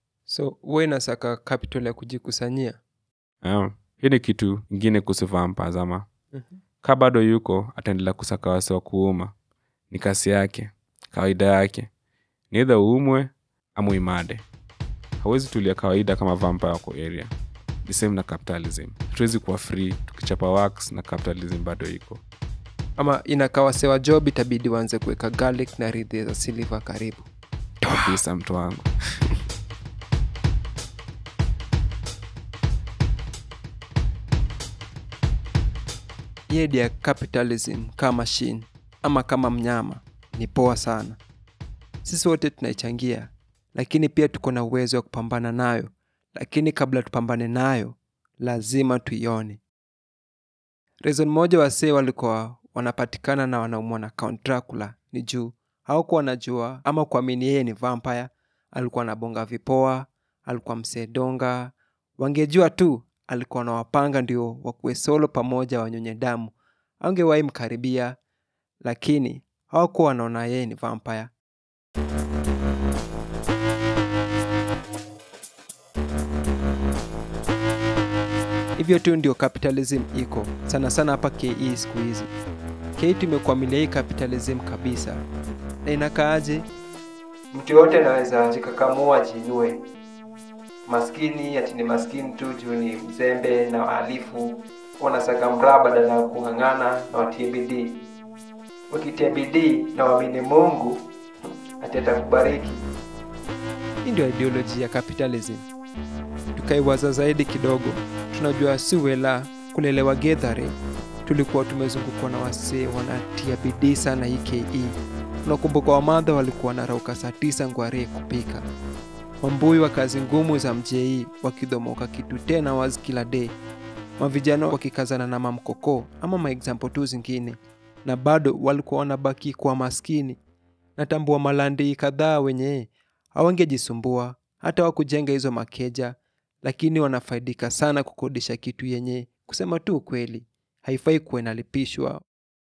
so we inasaka capital ya kujikusanyia yeah. hii ni kitu ingine kuhusu vampires ama Mhm. ka bado yuko ataendelea kusaka wase wa kuuma ni kasi yake kawaida yake ni idha uumwe ama uimade hawezi tulia kawaida kama vampire wako area ni same na capitalism hatuwezi kuwa free tukichapa wax na capitalism bado iko ama inakawasewa job itabidi waanze kuweka garlic na ridhi za silver karibu kabisa mtu wangu hii idea ya capitalism kama machine ama kama mnyama ni poa sana sisi wote tunaichangia lakini pia tuko na uwezo wa kupambana nayo lakini kabla tupambane nayo lazima tuione reason moja wasee walikuwa wanapatikana na wanaumwa na Count Dracula ni juu haukuwa wanajua ama kuamini yeye ni vampire alikuwa anabonga vipoa alikuwa msedonga wangejua tu alikuwa na wapanga ndio wakuwe solo pamoja wanyonye damu angewahi mkaribia lakini hawakuwa wanaona yeye ni vampire hivyo tu ndio capitalism iko sana sana hapa ke siku hizi ke tumekuamilia hii capitalism kabisa na inakaaje mtu yote anaweza jikakamua jinue maskini ati ni maskini tu juu ni mzembe na wahalifu wanasaka mraa badala ya kung'ang'ana na watie bidii wakitia bidii na waamini mungu ati atakubariki hii ndio ideoloji ya capitalism tukaiwaza zaidi kidogo tunajua si wela kulelewa gedhare tulikuwa tumezungukwa na wasee wanatia bidii sana hii ke unakumbuka wamadha walikuwa wanarauka saa tisa ngware kupika wambui wa kazi ngumu za mjei wakidhomoka kitu tena wazi kila day mavijana wakikazana na mamkoko ama maexample tu zingine na bado walikuwa wanabaki kwa maskini natambua malandi kadhaa wenye hawangejisumbua hata wakujenga hizo makeja lakini wanafaidika sana kukodisha kitu yenye kusema tu ukweli haifai kuwa inalipishwa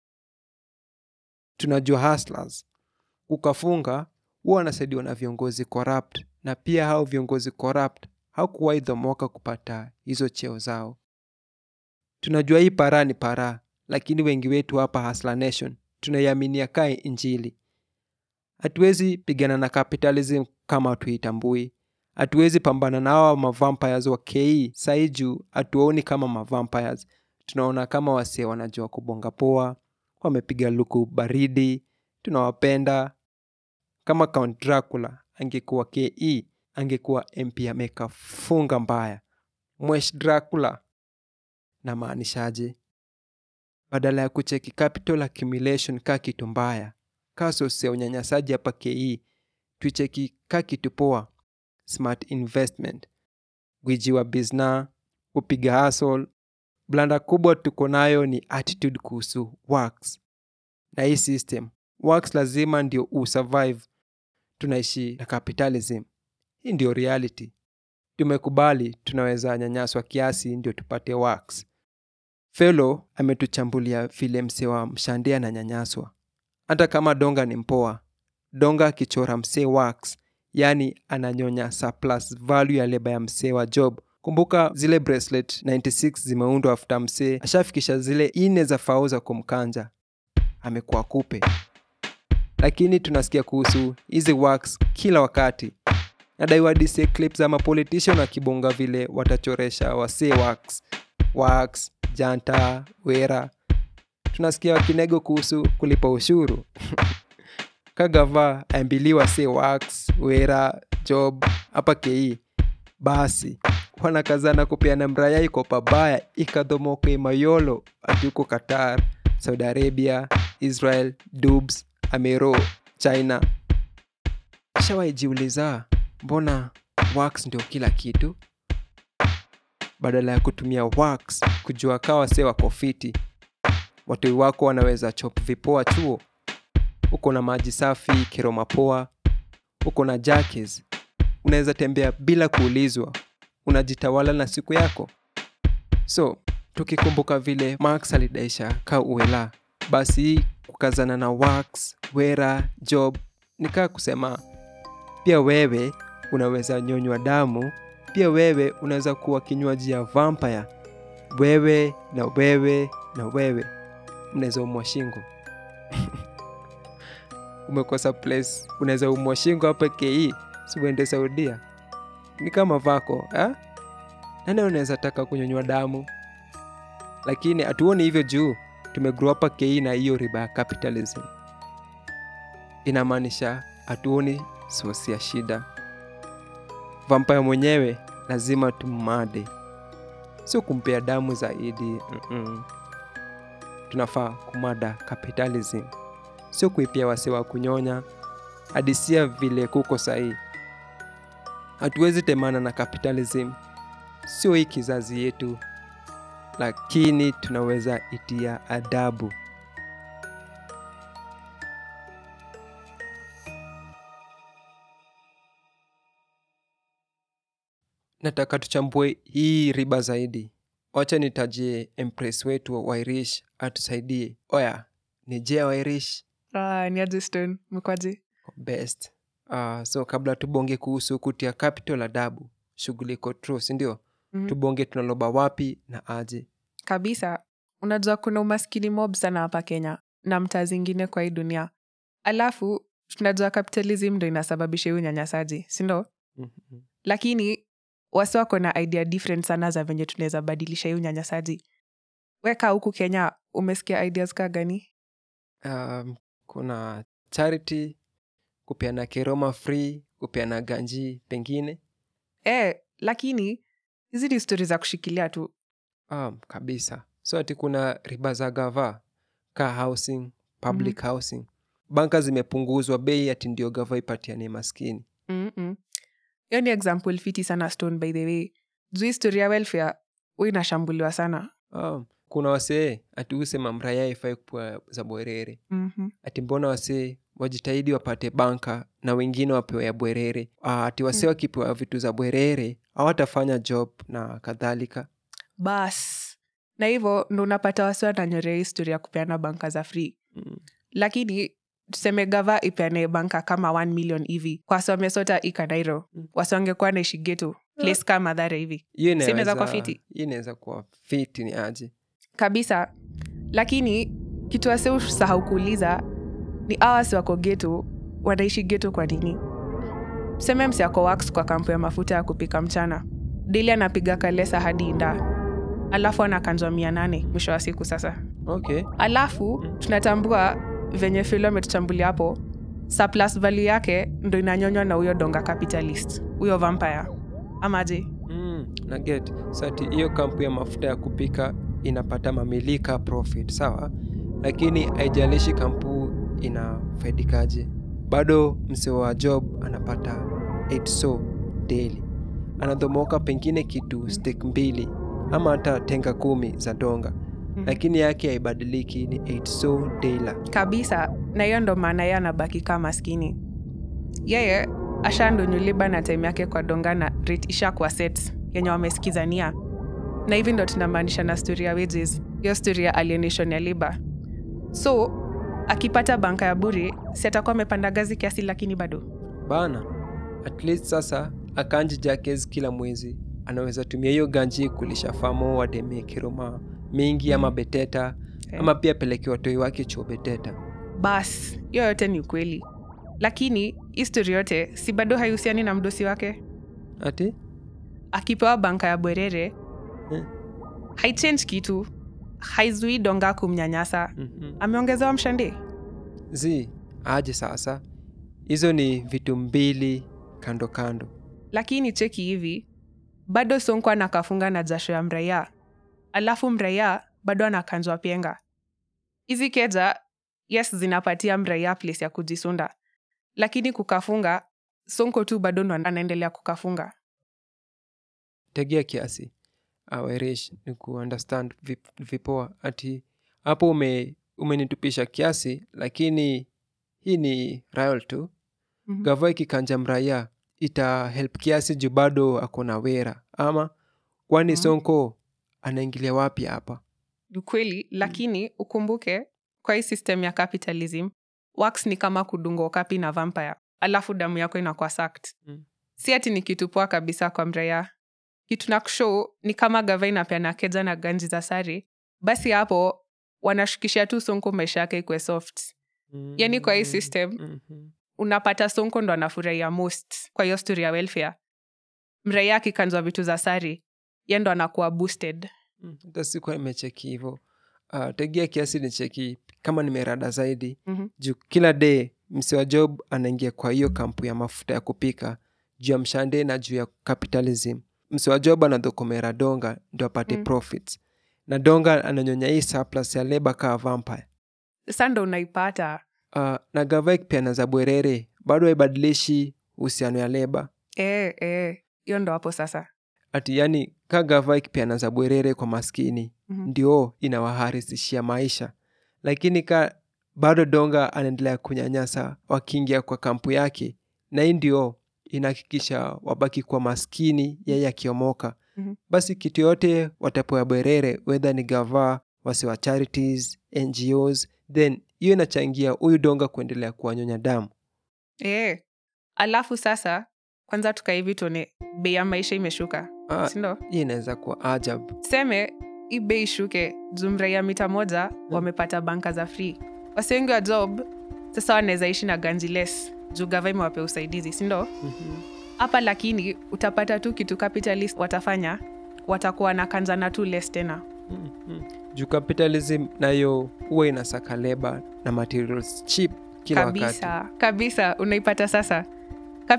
tunajua hustlers ukafunga huwa wanasaidiwa na viongozi corrupt na pia hao viongozi corrupt hakuwahi dhomoka kupata hizo cheo zao tunajua hii para ni para lakini wengi wetu hapa Hustler Nation tunaiaminia kae injili hatuwezi pigana na capitalism kama hatuitambui hatuwezi pambana na hawa mavampires wa ke sai juu hatuwaoni kama mavampires tunaona kama wasee wanajua kubonga poa wamepiga luku baridi tunawapenda kama count dracula angekuwa ke angekuwa mp ameka funga mbaya mwesh dracula na maanishaje badala ya kucheki capital accumulation ka kitu mbaya ka sosi ya unyanyasaji hapa ke tuicheki ka kitu poa smart investment gwiji wa bizna kupiga hasol blanda kubwa tuko nayo ni attitude kuhusu works na hii system works lazima ndio usurvive tunaishi na capitalism hii ndio reality tumekubali tunaweza nyanyaswa kiasi ndio tupate works felo ametuchambulia vile msee wa mshande ananyanyaswa hata kama donga ni mpoa donga akichora msee works yaani ananyonya surplus value ya leba ya msee wa job kumbuka zile bracelet 96 zimeundwa afuta msee ashafikisha zile ine za fao za kumkanja amekuwa kupe lakini tunasikia kuhusu hizi works kila wakati nadaiwa dise clip za mapolitician wakibonga vile watachoresha wasee works works janta wera tunasikia wakinego kuhusu kulipa ushuru kagava aambiliwa se wax wera job hapa kei basi wanakazana kupeana mraya iko pabaya ikadhomoka imayolo ati huko qatar saudi arabia israel dubs amero china shawaijiuliza mbona wax ndio kila kitu badala ya kutumia wax kujua kawa se wako fiti watoi wako wanaweza chop vipoa chuo uko na maji safi kiroma poa uko na jakes unaweza tembea bila kuulizwa unajitawala na siku yako so tukikumbuka vile max alidaisha ka uela basi hii kukazana na wax wera job nikaa kusema pia wewe unaweza nyonywa damu pia wewe unaweza kuwa kinywaji ya vampire wewe na wewe na wewe mnaweza umwa shingo umekosa place unaweza umwa shingo hapa ke siuende saudia ni kama vako eh? nani unaweza taka kunyonywa damu lakini hatuoni hivyo juu tumegrow hapa ke na hiyo riba ya capitalism inamaanisha hatuoni sosi ya shida vampaya mwenyewe lazima tummade sio kumpea damu zaidi Mm-mm. tunafaa kumada capitalism sio kuipia wase wa kunyonya hadisia vile kuko sahii hatuwezi temana na capitalism sio hii kizazi yetu lakini tunaweza itia adabu nataka tuchambue hii riba zaidi wacha nitajie empress wetu wa irish atusaidie oya ni jea wa irish Ah, ni aje Stone? Mkwaje? best uh, so kabla tubonge kuhusu kutia capital adabu shughuli iko true sindio Mhm. tubonge tunaloba wapi na aje kabisa unajua kuna umaskini mob sana hapa kenya na mtaa zingine kwa hii dunia alafu tunajua capitalism ndo inasababisha hii unyanyasaji sindo Mhm. lakini wasi wako na idea different sana za venye tunaweza badilisha hii unyanyasaji weka huku kenya umesikia ideas ka gani um, kuna charity kupeana keroma free kupeana ganji pengine e, lakini hizi ni stori za kushikilia tu um, kabisa so ati kuna riba za gava ka housing public housing banka zimepunguzwa bei ati ndio gava ipatiane maskini Mm-mm. hiyo ni example fiti sana stone by the way juu historia welfare hu inashambuliwa sana oh, kuna wasee ati usema mraya ifai kupua za bwerere mm-hmm. ati mbona wasee wajitahidi wapate banka na wengine wapewe ya bwerere ah, ati wasee wakipewa vitu za bwerere hawatafanya job na kadhalika bas na hivyo ndo unapata wasi wananyorea historia ya kupeana banka za free Mm. lakini tuseme gava ipeane banka kama 1 million hivi kwa wasi wamesota ikanairo wasi wangekuwa naishi geto place kama madhara hivi hiyo Si inaweza inaweza kuwa fiti? hiyo inaweza kuwa fiti ni aje kabisa lakini kitu wase usahau kuuliza ni awasi wako geto wanaishi geto kwa nini tuseme msi ako wax kwa kampu ya mafuta ya kupika mchana dili anapiga kalesa hadi inda alafu anakanjwa mia nane mwisho wa siku sasa okay alafu tunatambua venye filo ametuchambulia hapo surplus value yake ndo inanyonywa na huyo donga capitalist huyo vampire amaje mm, na get sati hiyo kampu ya mafuta ya kupika inapata mamilika profit sawa lakini haijalishi kampu inafaidikaje bado msee wa job anapata 8 so daily anadhomoka pengine kitu stek mbili ama hata tenga kumi za donga lakini yake haibadiliki ni 8 so daila kabisa na hiyo ndo maana yeye anabaki kaa maskini yeye ashandonyuliba na time yake kwa donga na rate ishakuwa set yenye wamesikizania na hivi ndo tunamaanisha na story ya wages hiyo story ya alienation ya liba so akipata banka ya buri si atakuwa amepanda gazi kiasi lakini bado bana at least sasa akanji jakes kila mwezi anaweza tumia hiyo ganji kulisha famo wademie kiroma mingi ama beteta Eh. ama pia peleke watoi wake chuo beteta bas hiyo yote ni ukweli lakini histori yote si bado haihusiani na mdosi wake ati akipewa banka ya bwerere Eh. haichange kitu haizui donga kumnyanyasa mm-hmm. ameongezewa mshande zi aje sasa hizo ni vitu mbili kando kando lakini cheki hivi bado sonko anakafunga na jasho ya mraia alafu mraia bado anakanjwa penga hizi keja yes zinapatia mraia place ya kujisunda lakini kukafunga sonko tu bado ndo anaendelea kukafunga tegea kiasi awerish ni kuunderstand vip, vipoa ati hapo ume umenitupisha kiasi lakini hii ni rial tu Mhm. gava ikikanja mraya ita help kiasi juu bado ako na wera ama kwani Mhm. sonko anaingilia wapi hapa ni kweli lakini ukumbuke kwa hii system ya capitalism wax ni kama kudunga okapi na vampire alafu damu yako inakuwa sacked Mm. si ati ni kitu poa kabisa kwa mraya kitu na kushow ni kama gava inapeana keja na ganji za sari basi hapo wanashukisha tu sonko maisha yake ikwe soft Yaani kwa hii system, Mhm. unapata sonko ndo anafurahia most kwa hiyo story ya welfare mraia akikanzwa vitu za sari ye ndo anakuwa boosted Mm, hata sikuwa nimecheki hivo uh, tegea kiasi ni cheki kama nimerada zaidi Mhm. juu kila day msi wa job anaingia kwa hiyo kampu ya mafuta ya kupika juu ya mshande na juu ya capitalism msi wa job anadhokomera donga ndio apate Mm. profits na donga ananyonya hii surplus ya leba kaa vampire sa ndo unaipata uh, na gava ikipeana za bwerere bado haibadilishi uhusiano ya leba Eh, eh, hiyo ndo hapo sasa ati yani ka gava ikipeana za bwerere kwa maskini Mhm. ndio inawaharisishia maisha lakini ka bado donga anaendelea kunyanyasa wakiingia kwa kampu yake na hii ndio inahakikisha wabaki kwa maskini yeye akiomoka Mhm. basi kitu yote watapewa bwerere wedha ni gava wasi wa charities ngos then hiyo inachangia huyu donga kuendelea kuwanyonya damu eh. alafu sasa kwanza tukaivi tuone bei ya maisha imeshuka Ah, sindo hii inaweza kuwa ajab seme hii bei ishuke jumraia mita moja wamepata banka za free wasi wengi wa job sasa wanaweza ishi na ganji less juu gava imewape usaidizi sindo hapa lakini utapata tu kitu capitalist watafanya watakuwa na kanzana tu less tena juu capitalism nayo huwa inasaka leba na materials cheap kila kabisa wakati kabisa unaipata sasa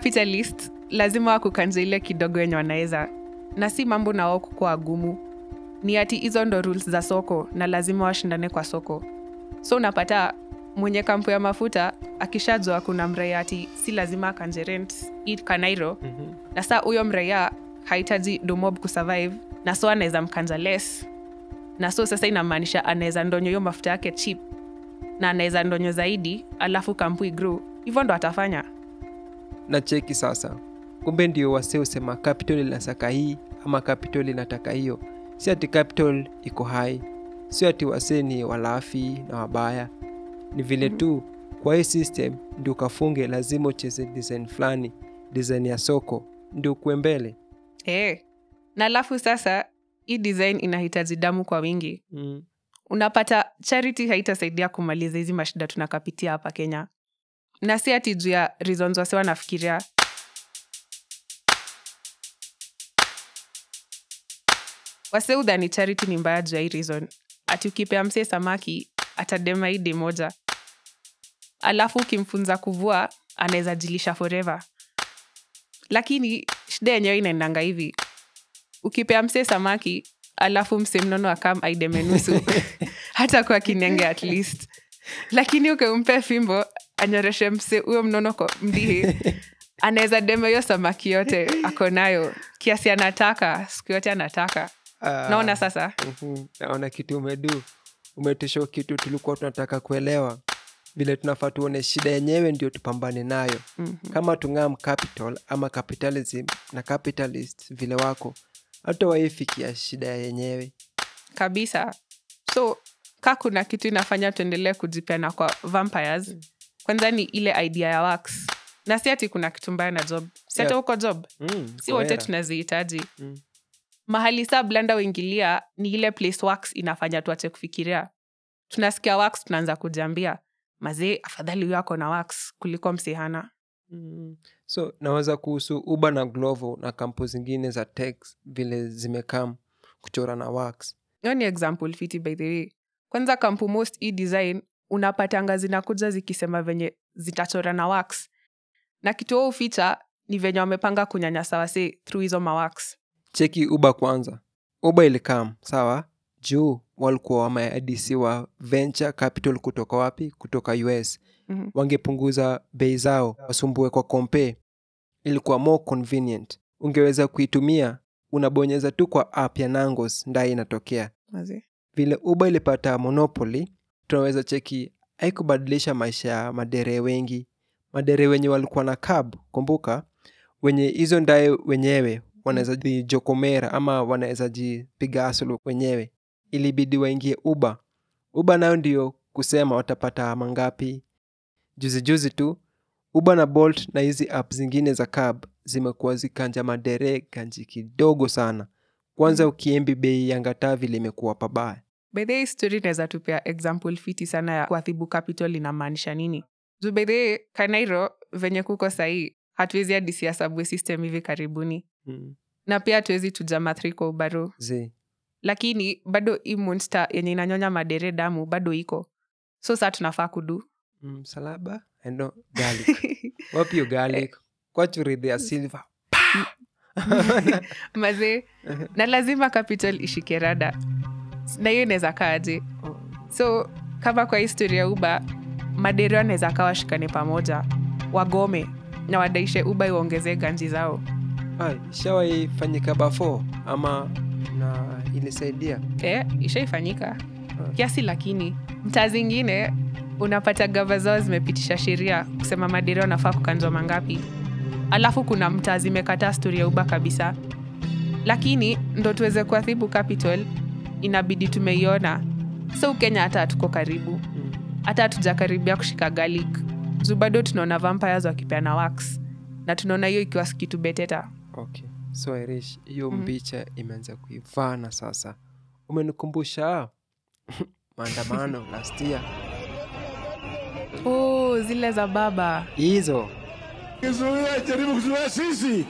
capitalist lazima wakukanja ile kidogo yenye wanaweza na si mambo na wao kukuwa gumu ni ati hizo ndo rules za soko na lazima washindane kwa soko so unapata mwenye kampu ya mafuta akishajua kuna mraia ati si lazima akanje rent hii kanairo Mhm. na saa huyo mraia hahitaji domob kusurvive na so anaweza mkanja less na so sasa inamaanisha anaweza ndonyo hiyo mafuta yake chip na anaweza ndonyo zaidi alafu kampu igru hivyo ndo atafanya na cheki sasa kumbe ndio wasee usema capital inasaka hii ama capital inataka hiyo si ati capital iko hai sio ati wasee ni walafi na wabaya ni vile tu kwa hii system ndio ukafunge lazima ucheze design fulani design ya soko ndio ukuwe mbele hey. na alafu sasa hii design inahitaji damu kwa wingi mm. unapata charity haitasaidia kumaliza hizi mashida tunakapitia hapa kenya na si ati juu ya reasons wase wanafikiria wase udhani charity ni mbaya juu ya hii reason ati ukipea msee samaki atadema idi moja alafu ukimfunza kuvua anaweza jilisha forever lakini shida yenyewe inaendanga hivi ukipea msee samaki alafu msee mnono akam aideme nusu hata kwa kinenge at least lakini ukimpe fimbo anyoreshe mse huyo mnono kwa mdihi anaweza deme hiyo samaki yote ako nayo kiasi anataka siku yote anataka Ah, naona sasa mhm, naona kitu umedu umetisha kitu tulikuwa tunataka kuelewa vile tunafaa tuone shida yenyewe ndio tupambane nayo Mhm. kama tungam capital ama capitalism na capitalist vile wako hata waifikia shida yenyewe kabisa so ka kuna kitu inafanya tuendelee kujipeana kwa vampires kwanza ni ile idea ya wax na si ati kuna kitu mbaya na job si hata Yeah. huko job mm, si wote kohera. tunazihitaji Mm. mahali saa blanda uingilia ni ile place wax inafanya tuache kufikiria tunasikia wax tunaanza kujiambia mazee afadhali huyo ako na wax kuliko msihana Mm. so naweza kuhusu uba na glovo na kampu zingine za tech vile zimekam kuchora na wax hiyo ni example fiti by the way kwanza kampu most e design unapatanga zinakuja zikisema venye zitachora na wax na kituo uficha ni venye wamepanga kunyanyasa wase through hizo mawax cheki uba kwanza uba ilikam sawa juu walikuwa wameadisiwa venture capital kutoka wapi kutoka us Mhm. wangepunguza bei zao wasumbue kwa kompe ilikuwa more convenient ungeweza kuitumia unabonyeza tu kwa app ya nangos ndaye inatokea Mazee. vile uba ilipata monopoly tunaweza cheki haikubadilisha maisha ya madere wengi madere wenye walikuwa na cab kumbuka wenye hizo ndaye wenyewe wanaweza jijokomera ama wanaweza jipiga asulu wenyewe ilibidi waingie uba uba nayo ndio kusema watapata mangapi juzi juzi tu uba na bolt na hizi app zingine za cab zimekuwa zikanja madere kanji kidogo sana kwanza ukiembi bei ya ngataa vile imekuwa pabaya by the way, story inaweza tupea example fiti sana ya kuadhibu capital inamaanisha nini juu by the way, kanairo venye kuko sahii hatuwezi adisia subway system hivi karibuni mm. na pia hatuwezi tuja mathri kwa ubaru zi lakini bado hii monster yenye inanyonya madere damu bado iko so saa tunafaa kudu mm, salaba endo garlic wapi hiyo garlic kwachuridhia silver mazee na lazima capital ishike rada na hiyo inaweza kaaje so kama kwa historia ya uba madere wanaweza kaa washikane pamoja wagome na wadaishe uba iwaongezee ganji zao Ai, ishawaifanyika bafo ama na ilisaidia e, ishaifanyika kiasi lakini mtaa zingine unapata gava zao zimepitisha sheria kusema madere wanafaa kukanjwa mangapi alafu kuna mtaa zimekataa stori ya uba kabisa lakini ndo tuweze kuadhibu capital inabidi tumeiona so ukenya hata hatuko karibu hata hatujakaribia kushika garlic juu bado tunaona vampires wakipeana wax na tunaona hiyo ikiwa kitu beteta okay so irish hiyo Mhm. mbicha imeanza kuivana sasa umenikumbusha maandamano last year oh, zile za baba hizo Kizuia jaribu kuzuia sisi,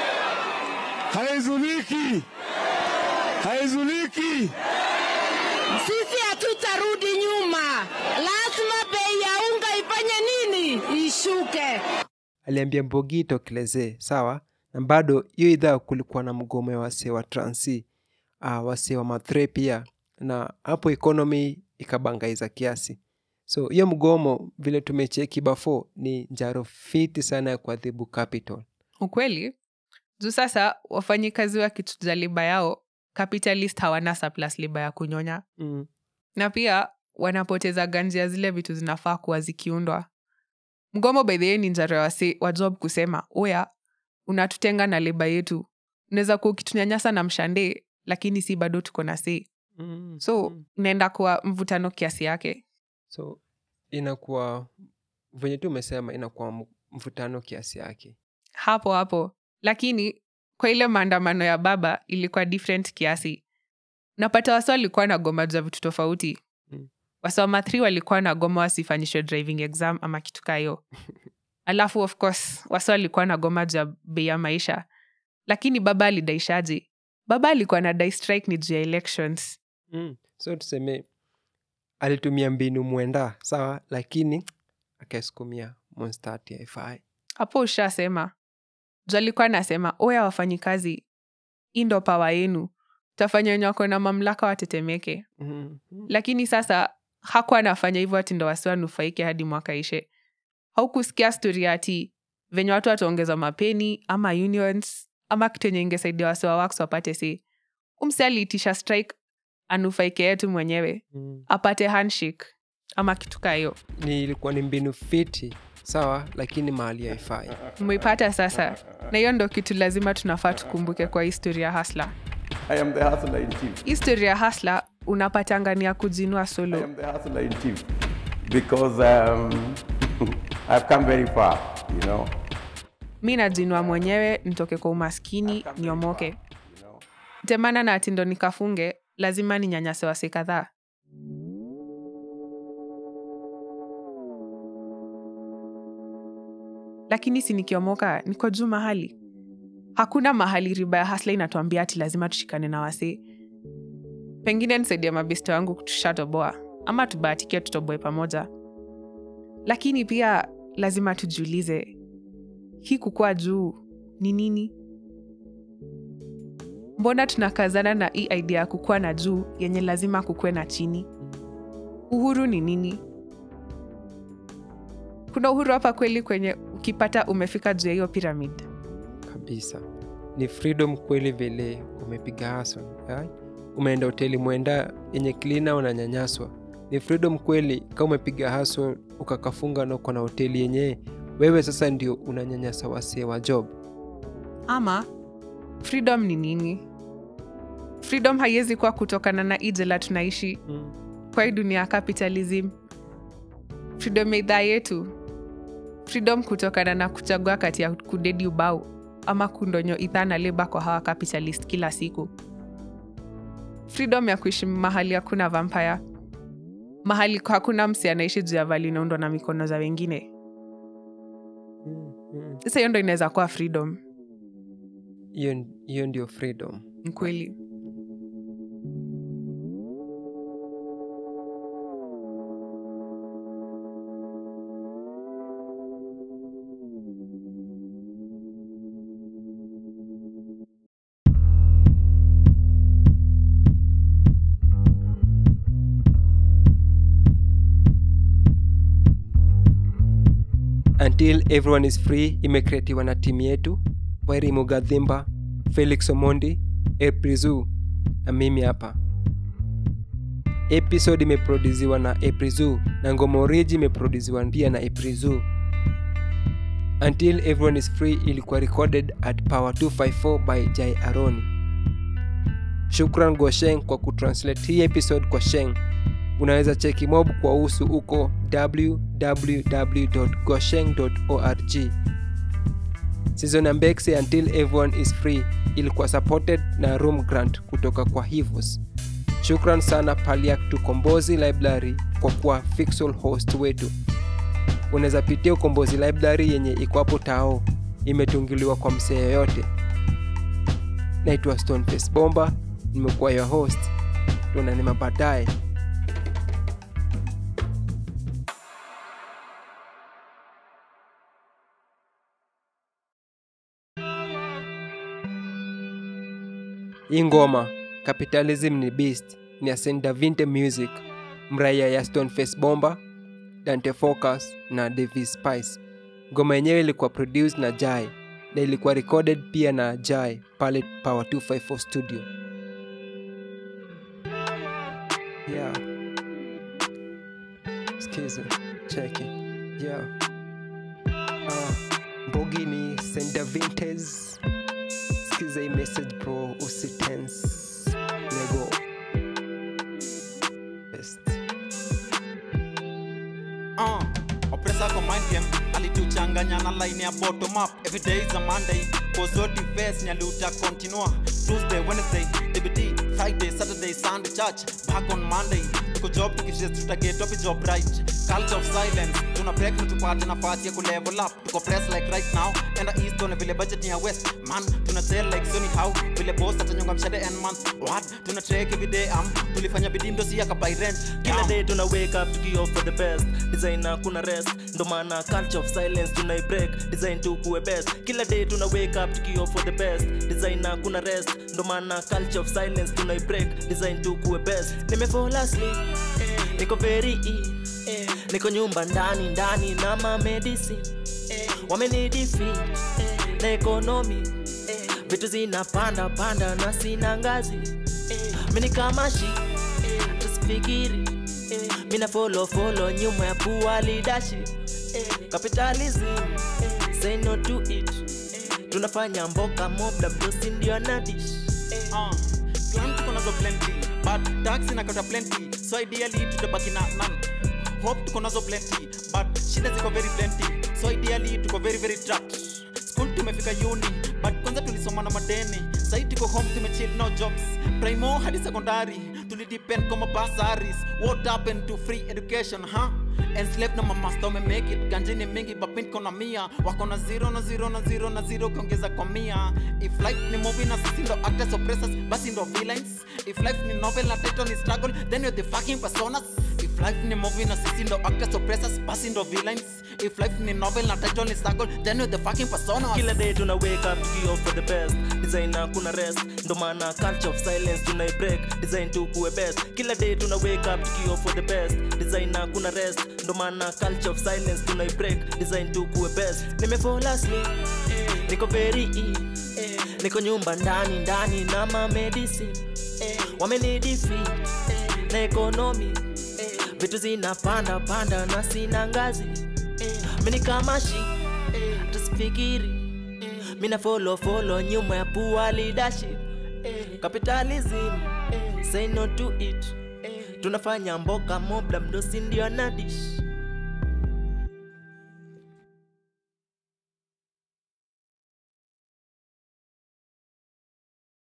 haizuliki, haizuliki. Sisi hatutarudi nyuma, lazima bei ya unga ifanye nini? Ishuke. aliambia mbogi itokelezee sawa na bado hiyo idhaa kulikuwa na mgomo wa wasee wa transi uh, wasi wa mathre pia na hapo economy ikabangaiza kiasi so hiyo mgomo vile tumecheki bafo ni njaro fiti sana ya kuadhibu capital ukweli juu sasa wafanyikazi wakichuja liba yao capitalist hawana surplus liba ya kunyonya mm. na pia wanapoteza ganji ya zile vitu zinafaa kuwa zikiundwa mgomo by the way ni njaro ya wasi wa job kusema oya unatutenga na leba yetu unaweza kuwa ukitunyanyasa na mshande lakini si bado tuko na si Mm. so mm. inaenda kuwa mvutano kiasi yake so inakuwa venye tu umesema inakuwa m- mvutano kiasi yake hapo hapo lakini kwa ile maandamano ya baba ilikuwa different kiasi napata wasi walikuwa na goma za vitu tofauti Mm. wasoma th walikuwa na goma wasifanyishwe driving exam ama kitu kaa hiyo alafu of course wasi walikuwa na goma juu ya bei ya maisha lakini baba alidaishaji baba alikuwa na dai strike ni juu ya elections mm. so tuseme alitumia mbinu mwenda sawa lakini akaisukumia monstati haifai hapo ushasema juu alikuwa anasema oya wafanyikazi hii ndo pawa yenu tafanya wenye wako na mamlaka watetemeke mm. lakini sasa hakuwa anafanya hivyo ati ndo wasi wanufaike hadi mwaka ishe haukusikia stori ati venye watu wataongeza mapeni ama unions ama kitu yenye ingesaidia wasi wa wax wapate si umsi aliitisha strike anufaike yetu mwenyewe Mm. apate handshake ama kitu kaa hiyo ni ilikuwa ni mbinu fiti sawa lakini mahali haifai mmeipata sasa na hiyo ndo kitu lazima tunafaa tukumbuke kwa historia hasla I am the hustler in chief. historia hasla unapatangania kujinua I solo am the hustler in chief because um, I've come very far, you know. mi najinua mwenyewe nitoke kwa umaskini niomoke You know. temana na atindo nikafunge lazima ni nyanyase wasi kadhaa lakini si nikiomoka niko juu mahali hakuna mahali riba ya hasla inatuambia ati lazima tushikane na wasi pengine nisaidia mabisto wangu tushatoboa ama tubahatikie tutoboe pamoja lakini pia lazima tujiulize hii kukuwa juu ni nini mbona tunakazana na hii idea ya kukuwa na juu yenye lazima kukuwe na chini uhuru ni nini kuna uhuru hapa kweli kwenye ukipata umefika juu ya hiyo pyramid kabisa ni freedom kweli vile umepiga haso right? umeenda hoteli mwenda yenye klina unanyanyaswa ni freedom kweli kama umepiga haso ukakafunga na uko na hoteli yenyewe wewe sasa ndio unanyanyasa wasee wa job ama freedom ni nini freedom haiwezi kuwa kutokana na hii jela tunaishi mm. kwa hii dunia ya capitalism freedom ya idhaa yetu freedom kutokana na kuchagua kati ya kudedi ubao ama kundonyo idhaa na leba kwa hawa capitalist kila siku freedom ya kuishi mahali hakuna vampire mahali hakuna msi anaishi juu ya vali inaundwa na mikono za wengine Mm. Mm. sasa hiyo ndo inaweza kuwa freedom hiyo hiyo ndio freedom Ni kweli until everyone is free imekreatiwa na timu yetu wairi mugadhimba felix omondi eprizu na mimi hapa episode imeproduziwa na eprizu na ngoma oriji imeproduziwa pia na eprizu until everyone is free ilikuwa recorded at power 254 by jai aroni shukran gosheng kwa kutranslate hii episode kwa sheng unaweza cheki mob kwa usu uko www.gosheng.org season ya mbekse until everyone is free ilikuwa supported na room grant kutoka kwa hivos shukran sana paliak tukombozi library kwa kuwa fixal host wetu unaweza pitia ukombozi library yenye iko hapo tao imetungiliwa kwa msee yoyote naitwa stoneface bomba nimekuwa your host tunanema baadaye hii ngoma capitalism ni beast ni ya St. Davinte music mraia ya stoneface bomba dante focus na davis spice ngoma yenyewe ilikuwa produced na jai na ilikuwa recorded pia na jai pale power 254 studio yeah. skiza cheki yeah. uh, mbogi ni St. Davintes skiza hii message bro usitense lego best uh, opresa kwa mind game alituchanganya na line ya bottom up every day is a monday kozoti face nyaluta continua tuesday wednesday dbt friday saturday sunday church back on monday tuko job tukishes tutaget up job right culture of silence tuna break na tupate nafasi ya kulevel up tuko press like right now enda east on vile budget ni ya west man tuna sell like sony how vile boss atanyonga mshade and month what tuna trek every day am tulifanya bidii ndo si akabai rent kila Am. day tuna wake up tukio for the best design kuna rest ndo maana culture of silence tuna break design tu kuwe best kila day tuna wake up tukio for the best design kuna rest ndo maana culture of silence tuna break design tu kuwe best nimefall asleep eh, niko very ill eh, niko nyumba ndani ndani na ma medicine eh, wamenidefeat eh, na economy eh, vitu zinapanda panda na sina ngazi eh, mini kama shi eh, tusifikiri eh, mina follow follow nyuma ya pua leadership eh, capitalism eh, say no to it eh, tunafanya mboka mobda mdosi ndio nadish eh, uh, plan tuko nazo plenty but tax inakata plenty so ideally tutabaki na none hope tuko nazo plenty but shida ziko very plenty so ideally tuko very very trapped school tumefika uni but kwanza tulisoma na madeni sai tuko home tumechill no jobs primo hadi secondary tulidepend kwa mabasaris what happened to free education huh? enslaved na mamasta wamemake it ganjini mingi bapin kona mia wako na zero na zero na zero na zero ukiongeza kwa mia if life ni movie na sisi ndo actors oppressors basi ndo villains if life ni novel na title ni struggle then you're the fucking personas if life ni movie na sisi ndo actors oppressors basi ndo villains if life ni novel na title ni struggle then you're the fucking personas kila day tuna wake up tukio for the best design kuna rest ndo maana culture of silence tuna break design tu kuwe best kila day tuna wake up tukio for the best design kuna rest ndo maana culture of silence tuna break design tu kuwe best nimefall asleep eh, niko very ill eh, niko nyumba ndani ndani na ma medicine eh, wamenidefeat eh, na economy eh, vitu zinapanda panda na sina ngazi eh, mini kama shi eh, tusifikiri eh, mina follow follow nyuma ya pua leadership eh, capitalism eh, say no to it eh, tunafanya mboka mobla mdosi ndio nadish